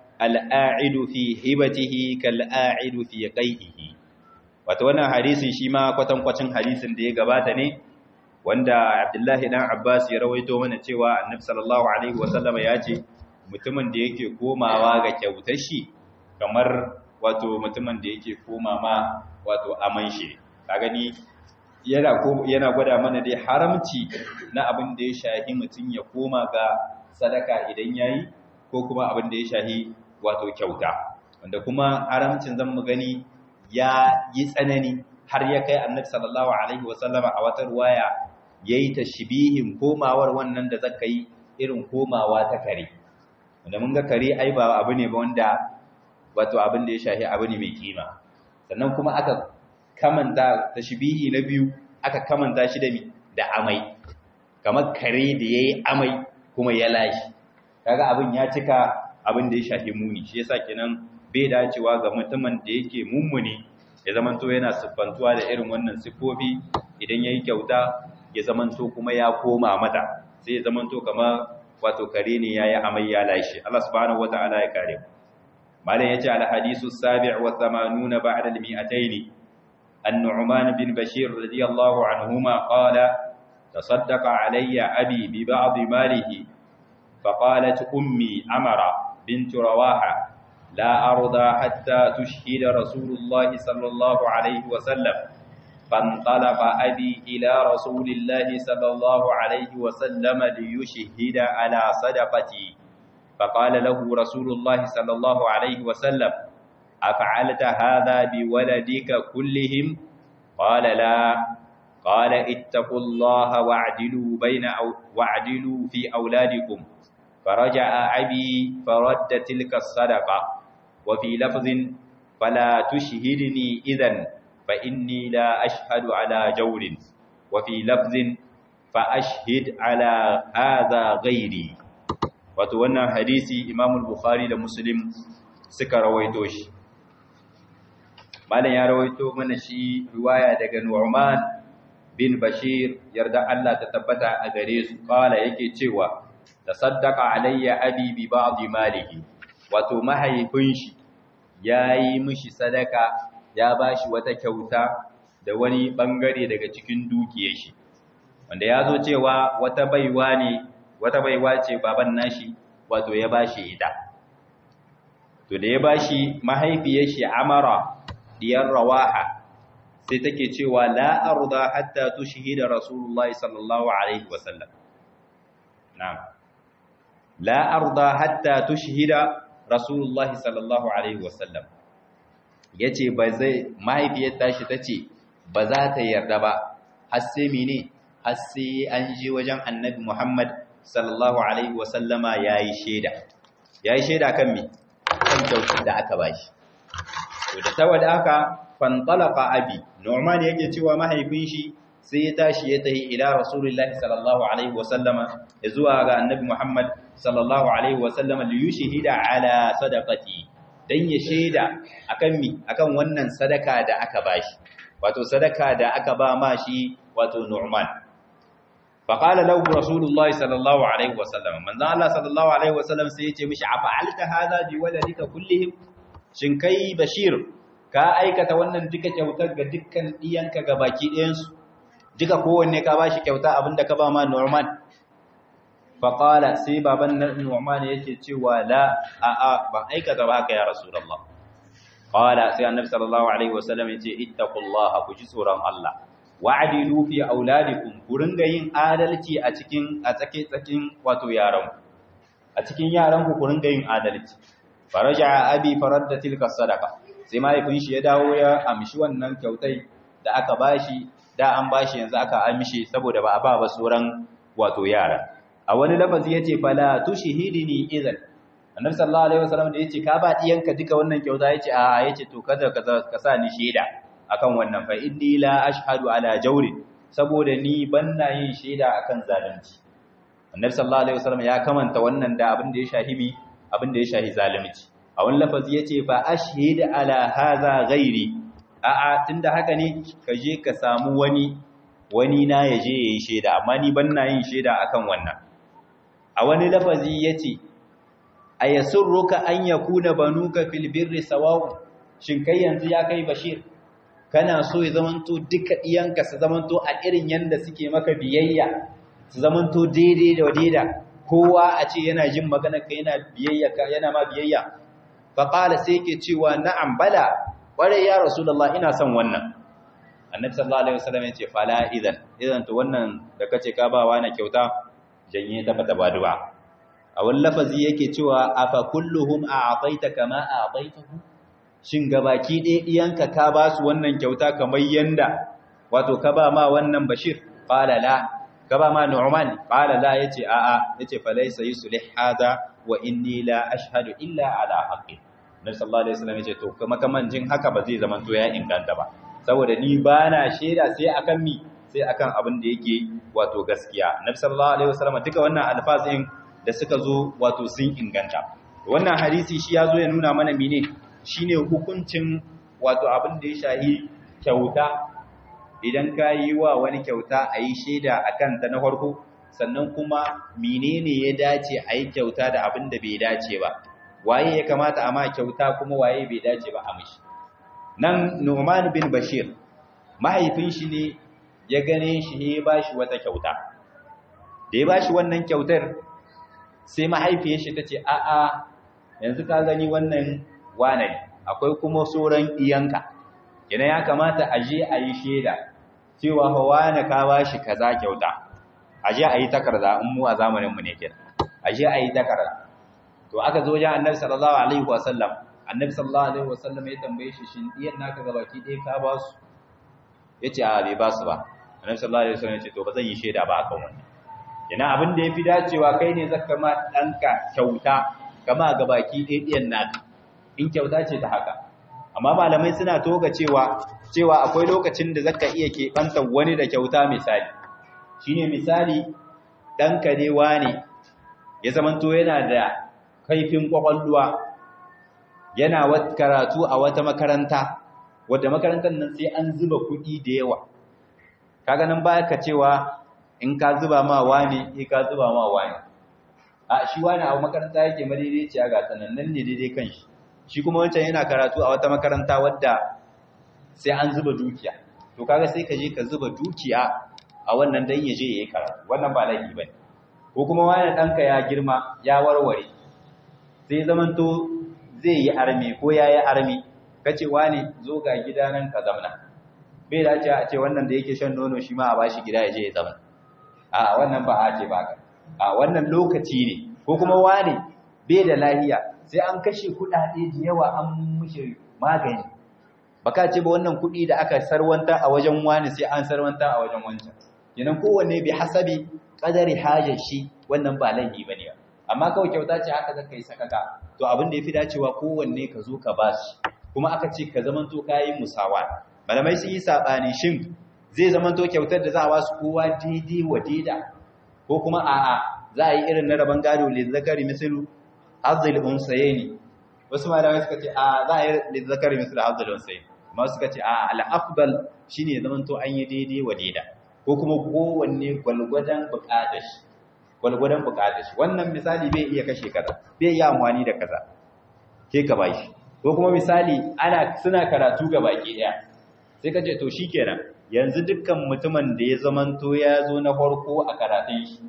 الآعد في هبته كالآعد في قيئه wato wannan hadisin shi ma kwatankwacin hadisin da ya gabata ne wanda Abdullahi dan Abbas ya rawaito mana cewa Annabi sallallahu alaihi wasallam ya ce mutumin da yake komawa ga kyautar shi kamar wato mutumin da yake koma ma wato aman shi ka gani yana yana gwada mana dai haramci na abin da ya shahi mutum ya koma ga sadaka idan yayi ko kuma abin da ya shahi wato kyauta wanda kuma haramcin zan mu gani ya yi tsanani har ya kai annabi sallallahu alaihi wasallama a wata ruwaya yayi tashbihin komawar wannan da zaka yi irin komawa ta kare wanda mun ga kare ai ba abu ne ba wanda wato abin da ya shahi abu ne mai kima sannan kuma aka kamanta tashbihi na biyu aka kamanta shi da mi da amai kamar kare da yayi amai kuma ya lashi kaga abin ya cika abin da ya shafi muni shi yasa kenan bai dacewa ga mutumin da yake mummuni ya zamanto yana siffantuwa da irin wannan sifofi idan yayi kyauta ya zamanto kuma ya koma mata sai ya zamanto kamar wato kare ne yayi amai ya lashi Allah subhanahu wataala ya kare mu malam yace al hadisu sabi' wa 80 ba'da al mi'atayn النعمان بن بشير رضي الله عنهما قال تصدق علي أبي ببعض ماله فقالت أمي أمر بنت رواحة لا أرضى حتى تشهد رسول الله صلى الله عليه وسلم فانطلق أبي إلى رسول الله صلى الله عليه وسلم ليشهد على صدقتي فقال له رسول الله صلى الله عليه وسلم أفعلت هذا بولدك كلهم قال لا قال اتقوا الله واعدلوا بين أو واعدلوا في أولادكم فرجع أبي فرد تلك الصدقة وفي لفظ فلا تشهدني إذن فإني لا أشهد على جور وفي لفظ فأشهد على هذا غيري وتوانا حديثي إمام البخاري لمسلم سكر ويتوش malam ya rawaito mana shi riwaya daga Nu'man bin Bashir yarda Allah ta tabbata a gare su kala yake cewa tasaddaqa alayya abi bi ba'd malihi wato mahaifin shi yayi mishi sadaka ya bashi wata kyauta da wani bangare daga cikin dukiyar shi wanda ya zo cewa wata baiwa ne wata baiwa ce baban nashi wato ya bashi ita to da ya bashi mahaifiyar shi amara diyar rawaha sai take cewa la arda hatta tushhida rasulullahi sallallahu alaihi wasallam na'am la arda hatta tushhida rasulullahi sallallahu alaihi wasallam yace ba zai mahaifiyar tashi tace ba za ta yarda ba har sai mene har sai an je wajen annabi Muhammad sallallahu alaihi wasallama yayi sheda yayi sheda kan me kan kyautar da aka bashi to da saboda haka fantalaqa abi Nu'man yake cewa mahaifin shi sai ya tashi ya tahi ila Rasulullahi sallallahu alaihi wasallama ya zuwa ga Annabi Muhammad sallallahu alaihi wasallama li yushhida ala sadaqati dan ya sheda akan mi akan wannan sadaka da aka bashi wato sadaka da aka ba ma shi wato Nu'man faqala lahu Rasulullahi sallallahu alaihi wasallam manzo Allah sallallahu alaihi wasallam sai ya ce mishi afa'alta hadha bi waladika kullihim shin kai Bashir ka aikata wannan duka kyautar ga dukkan ɗiyanka ga baki ɗayansu duka kowanne ka ba shi kyauta abinda ka ba ma Norman faƙala sai baban Norman yake cewa la a'a ban aikata ba haka ya Rasulallah ƙala sai annabi sallallahu alaihi wasallam ya ce ittaqullaha ku ji tsoron Allah wa'dilu fi auladikum ku ringa yin adalci a cikin a tsake tsakin wato yaran a cikin yaran ku ku ringa yin adalci faraja abi faradda tilka sadaqa sai mahaifin shi ya dawo ya amshi wannan kyautai da aka bashi da an bashi yanzu aka amshi saboda ba a ba ba sauran wato yara a wani lafazi yace fala tushhidini idan annabi sallallahu alaihi wasallam da yace ka ba diyanka duka wannan kyauta yace a yace to kada ka sa ni shaida akan wannan fa inni la ashhadu ala jawri saboda ni banna yin shaida akan zalunci annabi sallallahu alaihi wasallam ya kamanta wannan da abin da ya shahibi abin da ya shahi zalunci a wani lafazi ya ce fa ashhid ala haza ghairi a'a tunda haka ne ka je ka samu wani wani na ya je yayi sheda amma ni ban na yin sheda akan wannan a wani lafazi yace ayasurruka an yakuna banuka fil birri sawa'u shin kai yanzu ya kai bashir kana so ya zamanto duka iyanka su zamanto a irin yanda suke maka biyayya su zamanto daidai da daida kowa a ce yana jin magana ka yana biyayya ka yana ma biyayya faƙala sai ke cewa na'am bala ƙwarai ya rasulullah ina son wannan annabi sallallahu alaihi wasallam ya ce fala idan idan to wannan da kace ka ba wa na kyauta janye ta bata baduwa a wani lafazi yake cewa afa kulluhum a'taita kama a'taitahu shin gabaki ɗaya diyanka ka ba su wannan kyauta kamar yanda wato ka ba ma wannan bashir qala la ka ba ma nu'man qala la yace a'a yace falaysa yuslih hada wa inni la ashhadu illa ala haqqi nabi sallallahu alaihi wasallam yace to kuma kaman jin haka ba zai zama to ya inganta ba saboda ni bana sheda sai akan mi sai akan abin da yake wato gaskiya nabi sallallahu alaihi wasallam duka wannan alfazin da suka zo wato sun inganta wannan hadisi shi ya zo ya nuna mana mene shine hukuncin wato abin da ya shahi kyauta idan ka yi wa wani kyauta a yi shaida akan ta na farko sannan kuma menene ya dace a yi kyauta da abin da bai dace ba waye ya kamata a ma kyauta kuma waye bai dace ba a mishi nan Nu'man bin Bashir mahaifin shi ne ya gane shi ne ya bashi wata kyauta da ya bashi wannan kyautar sai mahaifiyar shi tace a a yanzu ka gani wannan wane akwai kuma sauran iyanka yana ya kamata a je a yi shaida cewa hawa na ka bashi kaza kyauta aje a yi takarda in mu a zamaninmu ne kenan aje a yi takarda to aka zo wajen annabi sallallahu alaihi wasallam annabi sallallahu alaihi wasallam ya tambaye shi shin diyan naka gabaki ɗaya ka ba su yace a bai ba su ba annabi sallallahu alaihi wasallam ya ce to ba zan yi shaida ba akan wannan ina abin da yafi dacewa kai ne zaka ma danka kyauta kama gabaki ɗaya diyan naka in kyauta ce ta haka amma malamai suna toga cewa cewa akwai lokacin da zaka iya keɓanta wani da kyauta misali shine misali ɗanka ne wane ya zamanto yana da kaifin ƙwaƙwalwa yana karatu a wata makaranta wadda makarantar nan sai an zuba kuɗi da yawa kaga nan ba ka cewa in ka zuba ma wane in ka zuba ma wane a shi wani a makaranta yake madaidaiciya ga sanannan ne daidai kan shi shi kuma wancan yana karatu a wata makaranta wadda sai an zuba dukiya to kaga sai ka je ka zuba dukiya a wannan dan ya je yayi karatu wannan ba laifi bane ko kuma wani danka ya girma ya warware sai zamanto zai yi armi ko yayi armi kace wani zo ga gida nan ka zamna bai dace a ce wannan da yake shan nono shi ma a bashi gida ya je ya zama a wannan ba a ce ba ka a wannan lokaci ne ko kuma wani bai da lahiya sai an kashe kuɗaɗe da yawa an mushe magani baka ce ba wannan kuɗi da aka sarwanta a wajen wani sai an sarwanta a wajen wancan kenan kowanne bi hasabi qadari hajar shi wannan ba laifi bane amma kawai kyauta ce haka zaka yi sakaka to abin da yafi dacewa kowanne ka zo ka bashi kuma aka ce ka zamanto kayi musawa malamai sun yi sabani shin zai zamanto kyautar da za a ba su kowa daidai wa daida ko kuma a'a za a yi irin na rabon gado lizzakari misalu hazzul unsayni wasu malamai suka ce a za a yi lizzakari misalu hazzul unsayni amma suka ce a al-afdal shine zamanto an yi daidai wa daida ko kuma kowanne gwalgwadan bukatar shi gwalgwadan bukatar shi wannan misali bai iya kashe kaza bai iya amfani da kaza ke ka bashi ko kuma misali ana suna karatu ga baki daya sai ka ce to shikenan yanzu dukkan mutumin da ya zamanto ya zo na farko a karatun shi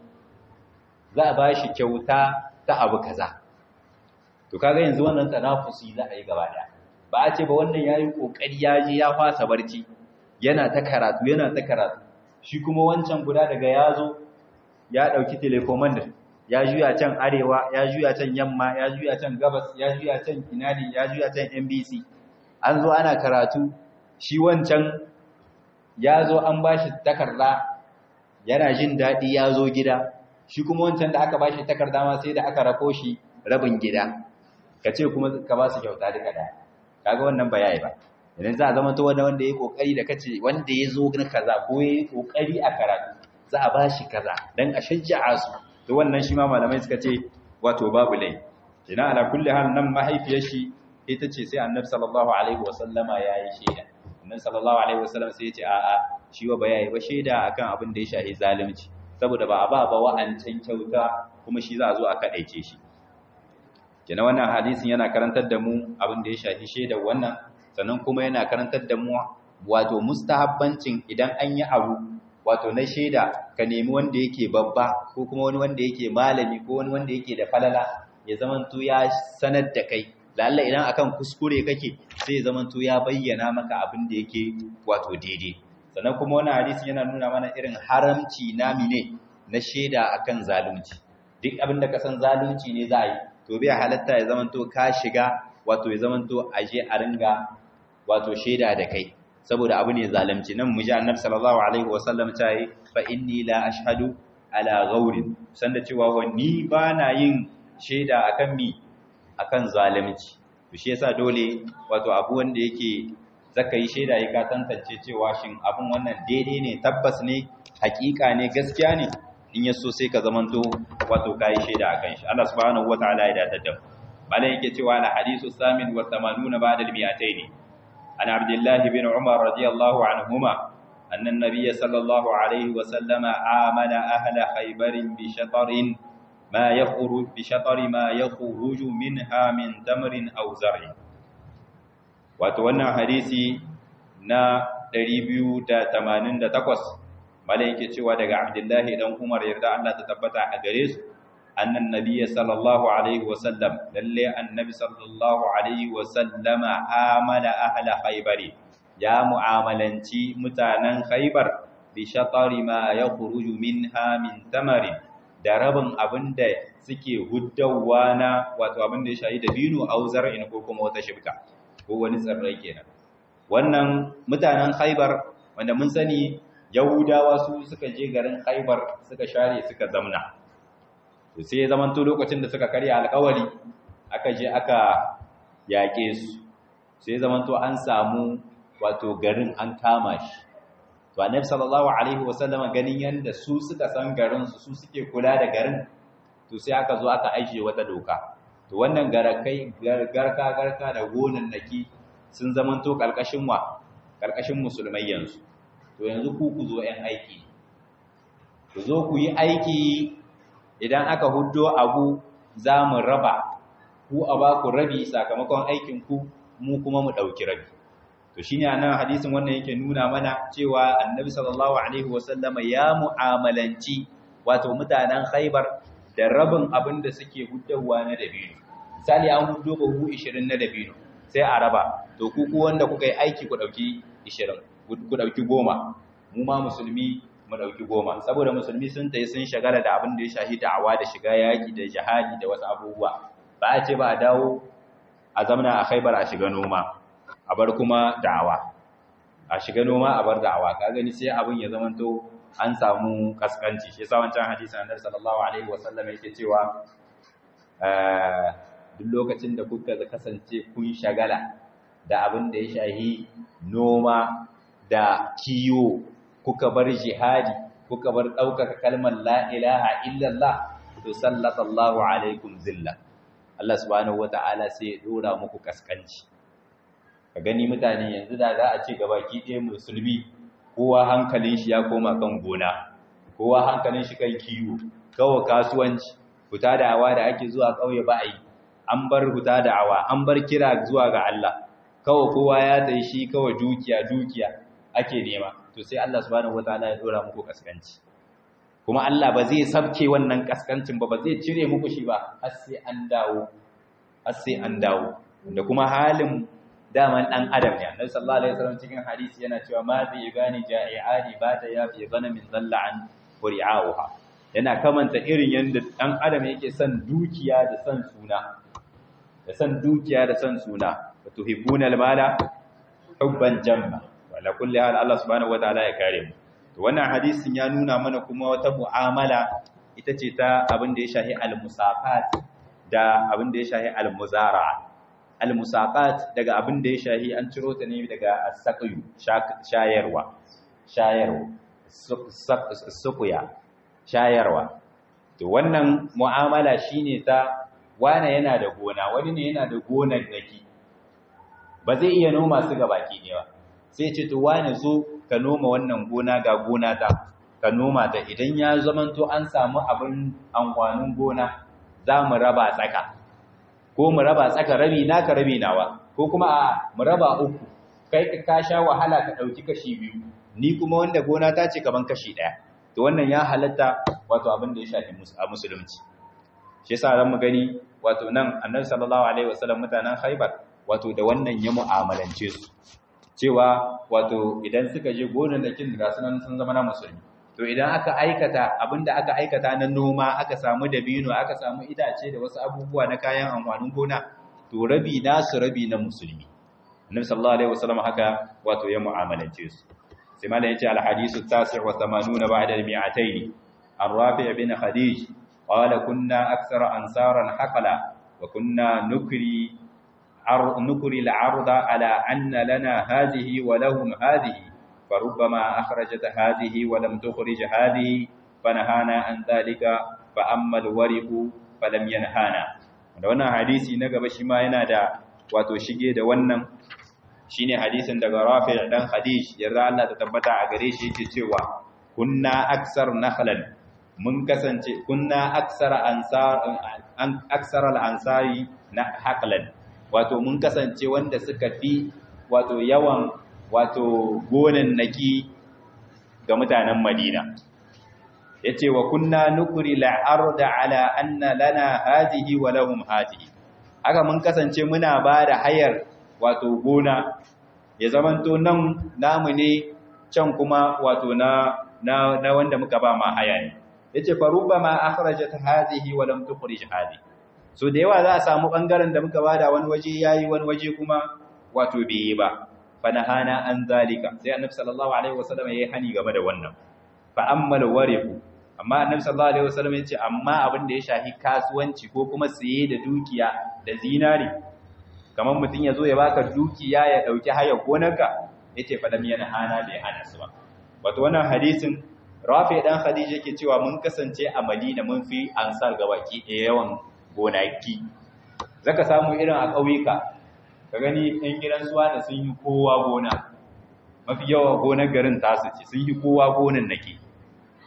za a bashi kyauta ta abu kaza to kaga yanzu wannan tanafusi za a yi gaba daya ba a ce ba wannan yayi kokari ya je ya fasa barci yana ta karatu yana ta karatu shi kuma wancan guda daga yazo ya dauki telecommand ya juya can arewa ya juya can yamma ya juya can gabas ya juya can inadi ya juya can NBC an zo ana karatu shi wancan ya zo an bashi takarda yana jin daɗi ya zo gida shi kuma wancan da aka bashi takarda ma sai da aka rako shi rabin gida ka ce kuma ka ba su kyauta duka da kaga wannan ba yayi ba idan za a zama to wanda wanda yayi kokari da kace wanda ya zo na kaza ko yayi kokari a karatu za a bashi kaza dan a shajja'a su to wannan shi ma malamai suka ce wato babu lai kina ala kulli hal nan mahaifiyar shi ita ce sai annabi sallallahu alaihi wasallama yayi shaida annabi sallallahu alaihi wasallam sai ya ce a'a shi wa bayayi ba shaida akan abin da ya shahi zalunci saboda ba a ba ba wa'ancan kyauta kuma shi za a zo a kadaice shi kina wannan hadisin yana karantar da mu abin da ya shahi shaida wannan sannan kuma yana karantar da mu wato mustahabbancin idan an yi abu wato na shaida ka nemi wanda yake babba ko kuma wani wanda yake malami ko wani wanda yake da falala ya zamanto ya sanar da kai lalla idan akan kuskure kake sai ya zamanto ya bayyana maka abin da yake wato daidai sannan kuma wannan hadisi yana nuna mana irin haramci nami ne na shaida akan zalunci duk abin da ka san zalunci ne za a yi to bai halatta ya zamanto ka shiga wato ya zamanto aje a ringa wato shaida da kai saboda abu ne zalunci nan muji annabi sallallahu alaihi wasallam ta yi fa inni la ashhadu ala ghaurin sanda cewa wani bana yin shaida akan mi akan zalunci to shi yasa dole wato abu wanda yake zaka yi shaida ya ka tantance cewa shin abun wannan daidai ne tabbas ne hakika ne gaskiya ne in yaso sai ka zamanto wato kai shaida akan shi Allah subhanahu wataala ya datar da mu malai yake cewa al hadisu samin wa 80 ba'da al mi'atayn an abdullah ibn umar radiyallahu anhuma أن النبي صلى الله عليه وسلم عامل أهل خيبر بشطر ما يخرج بشطر ما يخرج منها من تمر أو زرع وتوانا حديثي نا 288 malaike cewa daga Abdullahi dan Umar yarda Allah ta tabbata a gare su annan nabiyyi sallallahu alaihi wasallam lalle annabi sallallahu alaihi wasallama amala ahla khaybari ya mu'amalanci mutanen khaybar bi shatari ma yakhruju minha min tamari da rabin abinda suke huddawa na wato abinda ya shayi da binu au zar'in ko kuma wata shibka ko wani tsirrai kenan wannan mutanen khaybar wanda mun sani yahudawa su suka je garin khaybar suka share suka zamna to sai ya zamanto lokacin da suka karya alƙawari aka je aka yaƙe su sai ya zamanto an samu wato garin an kama shi to annabi sallallahu alaihi wasallama ganin yanda su suka san garin su su suke kula da garin to sai aka zo aka aishe wata doka to wannan garakai garka garka da gonan naki sun zamanto karkashin wa karkashin musulmai yanzu to yanzu ku ku zo ɗan aiki ku zo ku yi aiki idan aka huddo abu za mu raba ku a ba ku rabi sakamakon aikin ku mu kuma mu ɗauki rabi to shine anan hadisin wannan yake nuna mana cewa annabi sallallahu alaihi wasallama ya mu'amalanci wato mutanen Khaibar da rabin abin da suke huddawa na dabino misali an huddo bahu 20 na dabino sai a raba to ku ku wanda kuka yi aiki ku dauki 20 ku dauki 10 mu ma musulmi mu dauki 10 saboda musulmi sun tayi sun shagala da abin da ya shahi da'awa da shiga yaki da jihadi da wasu abubuwa ba a ce ba a dawo a zamana a Khaibar a shiga noma a bar kuma da'awa a shiga noma a bar da'awa ka gani sai abin ya zamanto an samu kaskanci shi yasa wancan hadisin annabi sallallahu alaihi wasallam yake cewa duk lokacin da kuka kasance kun shagala da abin da ya shahi noma da kiyo kuka bar jihadi kuka bar ɗaukaka kalmar la ilaha illallah to sallatallahu alaikum zilla Allah subhanahu wata'ala sai ya dora muku kaskanci ka gani mutane yanzu da za a ce gabaki ɗaya musulmi kowa hankalin shi ya koma kan gona kowa hankalin shi kan kiwo kawai kasuwanci fita da awa da ake zuwa ƙauye ba a yi an bar fita da awa an bar kira zuwa ga Allah kawai kowa ya tayi shi kawai dukiya dukiya ake nema to sai Allah subhanahu wataala ya dora muku kaskanci kuma Allah ba zai sabke wannan kaskancin ba ba zai cire muku shi ba har sai an dawo har sai an dawo da kuma halin daman dan adam ne annabi sallallahu alaihi wasallam cikin hadisi yana cewa ma bi gani ja'i'ani ba ta yafi gana min dalla an qur'auha yana kamanta irin yanda dan adam yake son dukiya da son suna da son dukiya da son suna wa tuhibbuna almala hubban jamma wala kulli hal Allah subhanahu wataala ya kare mu to wannan hadisin ya nuna mana kuma wata mu'amala ita ce ta abin da ya shahi al-musaqat da abin da ya shahi al-muzara'a al-musaqat daga abin da ya shahi an ciro ta ne daga as-saqyu shayarwa shayarwa suqya shayarwa to wannan mu'amala shine ta wane yana da gona wani ne yana da gonar daki ba zai iya noma su ga baki ne ba sai ce to wane zo ka noma wannan gona ga gona ta ka noma ta idan ya zamanto an samu abin amfanin gona za mu raba tsaka ko mu raba tsaka rabi naka rabi nawa ko kuma a mu raba uku kai ka sha wahala ka dauki kashi biyu ni kuma wanda gona ta ce kaman kashi daya to wannan ya halatta wato abin da ya shafi a musulunci shi yasa zan mu gani wato nan annabi sallallahu alaihi wasallam mutanen Khaibar wato da wannan ya mu'amalance su cewa wato idan suka je gonannakin da sunan sun zama na musulmi to idan aka aikata abinda aka aikata na noma aka samu dabino aka samu itace da wasu abubuwa na kayan amfanin gona to rabi nasu rabi na musulmi annabi sallallahu alaihi wasallam haka wato ya mu'amalance su sai malai yace al hadisu tasi' wa 80 ba'da al mi'atayn an rafi' bin khadij qala kunna akthara ansaran haqala wa kunna nukri nukri al 'arda ala anna lana hadhihi wa lahum hadhihi فربما أخرجت هذه ولم تخرج هذه فنهانا عن ذلك فأما الورق فلم ينهانا da wannan hadisi na gaba shi ma yana da wato shige da wannan shine hadisin daga Rafi' dan Khadij yarda Allah ta tabbata a gare shi yake cewa kunna aksar nakhlan mun kasance kunna aksar ansar an aksar al-ansari na haqlan wato mun kasance wanda suka fi wato yawan wato gonan naki ga mutanen Madina yace wa kunna nukri al-arda ala anna lana hadhihi wa lahum hadhihi haka mun kasance muna bada hayar wato gona ya zamanto nan namu ne can kuma wato na na, na wanda muka ba ma haya ne yace fa rubbama akhrajat hadhihi wa lam tukhrij hadhihi so da yawa za a samu bangaren da muka bada wani waje yayi wani waje kuma wato bai yi ba fanahana an zalika sai annabi sallallahu alaihi wasallam yayi hani game da wannan fa ammal warifu amma annabi sallallahu alaihi wasallam yace amma abin da ya shahi kasuwanci ko kuma siye da dukiya da zinari kamar mutun yazo ya baka dukiya ya dauki haya gonarka yace fa lam yanhana bai hana su ba wato wannan hadisin Rafi dan Khadija yake cewa mun kasance a Madina mun fi ansar gabaki da yawan gonaki zaka samu irin a ƙauyuka ka gani ɗan gidan suwa da sun yi kowa gona mafi yawa gonar garin tasu ce sun yi kowa gonan nake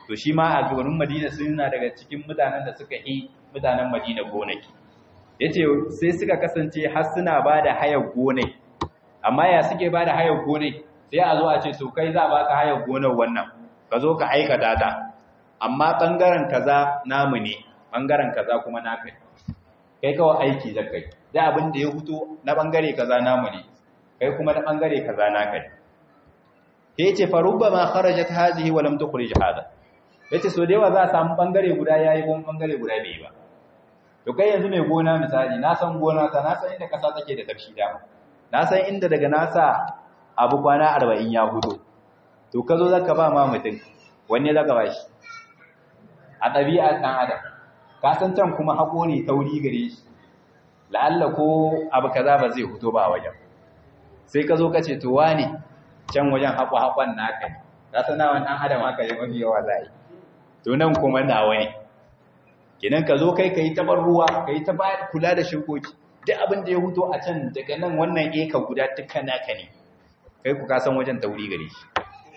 to shi ma a garin Madina suna daga cikin mutanen da suka yi mutanen Madina gonaki yace sai suka kasance har suna bada hayar gonai amma ya suke bada hayar gonai sai a zo a ce to kai za baka hayar gonar wannan ka zo ka aikata ta amma bangaren kaza namu ne bangaren kaza kuma naka ne kai kawai aiki zakai da abin da ya fito na bangare kaza namu ne kai kuma na bangare kaza naka ne yace fa rubbama kharajat hadhihi wa lam tukhrij hada yace so da yawa za a samu bangare guda yayi kuma bangare guda bai ba to kai yanzu mai gona misali na san gona ta na san inda kasa take da tafshi dama na san inda daga nasa abu kwana 40 ya hudo to ka zo zaka ba ma mutum wanne zaka ba shi a ɗabi'a ɗan adam ka san can kuma haƙo ne tauri gare shi la'alla ko abu kaza ba zai huto ba a wajen sai ka zo ka ce to wane can wajen haƙo-haƙon naka ne ka san nawa ɗan adam haka yi mafi yawa za yi to nan kuma nawa ne kinan ka zo kai ka yi tabar ruwa ka yi ta kula da shukoki duk abin da ya huto a can daga nan wannan eka guda dukkan naka ne kai ku ka san wajen tauri gare shi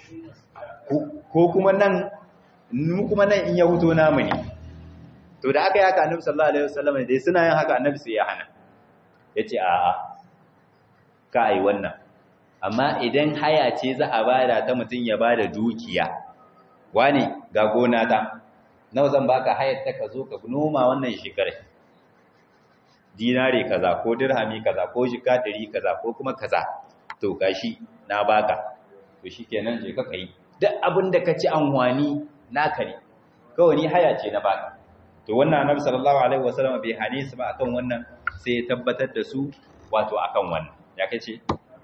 ko kuma nan mu kuma nan in ya huto namu ne to da aka yi haka annabi sallallahu alaihi wasallam dai suna yin haka annabi sai ya hana yace a a ka yi wannan amma idan haya ce za a bada ta mutun ya bada dukiya wani ga gona ta nawa zan baka hayar ta ka zo ka noma wannan shekarar dinare kaza ko dirhami kaza ko jika 100 kaza ko kuma kaza to gashi na baka to shikenan je ka kai duk abin da ka ci anwani naka ne kawai ni haya ce na baka to wannan annabi sallallahu alaihi wasallam bai hane su ba akan wannan sai ya tabbatar da su wato akan wannan ya kace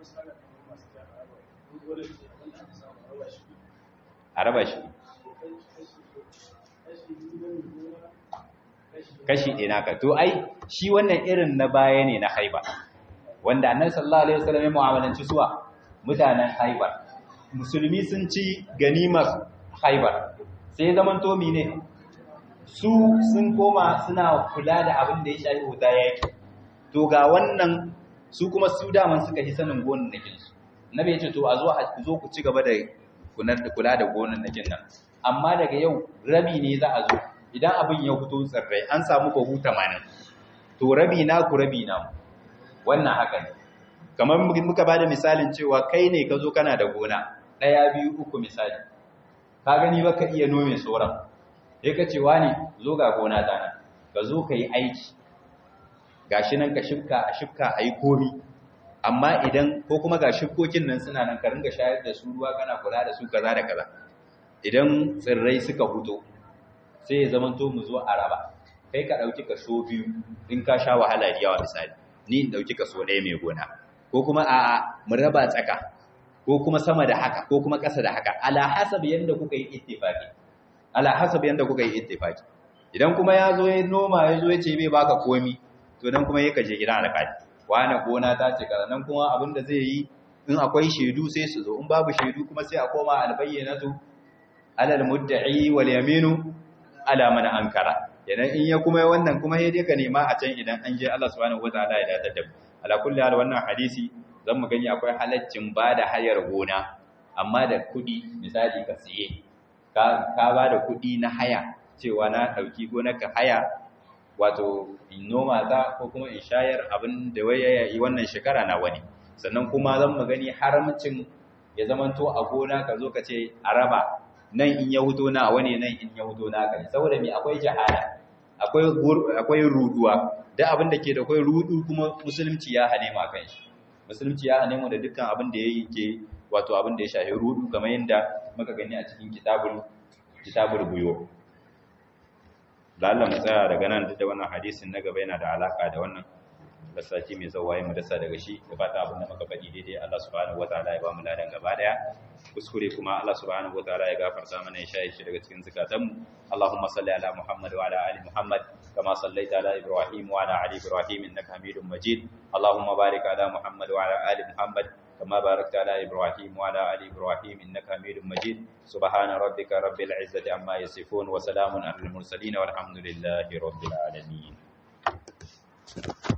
araba shi kashi ɗaya naka to ai shi wannan irin na baya ne na haiba wanda annabi sallallahu alaihi wasallam ya mu'amalanci suwa mutanen haibar musulmi sun ci ganimar haibar sai zaman tomi ne su sun koma suna kula da abin da ya shafi wuta yaki to ga wannan su kuma su daman suka yi sanin gonan nakin su nabi ya ce to a zo a zo ku ci gaba da kula da gonan nakin nan amma daga yau rabi ne za a zo idan abin ya fito tsirrai an samu bahu 80 to rabi na ku rabi na wannan haka ne kamar muka bada misalin cewa kai ne ka zo kana da gona ɗaya biyu uku misali ka gani ba ka iya nome sauran sai ka ce wani zo ga gona ta nan ka zo ka yi aiki gashi nan ka shifka a shifka a yi komi amma idan ko kuma ga shifkokin nan suna nan ka ringa shayar da su ruwa kana kula da su kaza da kaza idan tsirrai suka huto sai ya zama to mu zo a raba kai ka ɗauki kaso biyu in ka sha wahala da yawa misali ni in ɗauki kaso ɗaya mai gona ko kuma a mu raba tsaka ko kuma sama da haka ko kuma ƙasa da haka ala hasab yanda kuka yi ittifaqi ala hasab yanda kuka yi ittifaqi idan kuma ya zo ya noma ya zo ya ce bai baka komi to dan kuma yake je gidan alƙali wani gona ta ce kaza nan kuma abin da zai yi in akwai shaidu sai su zo in babu shaidu kuma sai a koma albayyanatu alal mudda'i wal yaminu ala man ankara idan in ya kuma wannan kuma sai dai ka nema a can idan an je Allah subhanahu wataala ya dace da ala kulli hal wannan hadisi zan mu gani akwai halaccin bada hayar gona amma da kudi misali ka siye ka ka bada kudi na haya cewa na dauki gonarka haya wato in noma ta ko kuma in shayar abin da waye yi wannan shekara na wani sannan kuma zan mu gani haramcin ya zamanto a gona ka zo ka ce a raba nan in ya huto na wani nan in ya huto na kai saboda me akwai jahala akwai akwai ruduwa da abin da ke da akwai rudu kuma musulunci ya hane mu akan shi musulunci ya hane mu da dukkan abin da yake wato abin da ya shafi rudu kamar yadda muka gani a cikin kitabul kitabul buyo Allah mu tsaya daga nan duk da wannan hadisin na gaba yana da alaka da wannan lissafi mai zawaye mu dasa daga shi da fata abin da muka faɗi daidai Allah subhanahu wataala ya ba mu ladan gaba daya kuskure kuma Allah subhanahu wataala ya gafarta mana ya shaye shi daga cikin zakatanmu Allahumma salli ala Muhammad wa ala ali Muhammad kama sallaita ala Ibrahim wa ala ali Ibrahim innaka Hamidum Majid Allahumma barik ala Muhammad wa ala ali Muhammad كما باركت على إبراهيم وعلى آل إبراهيم إنك حميد مجيد سبحان ربك رب العزة عما يصفون وسلام على المرسلين والحمد لله رب العالمين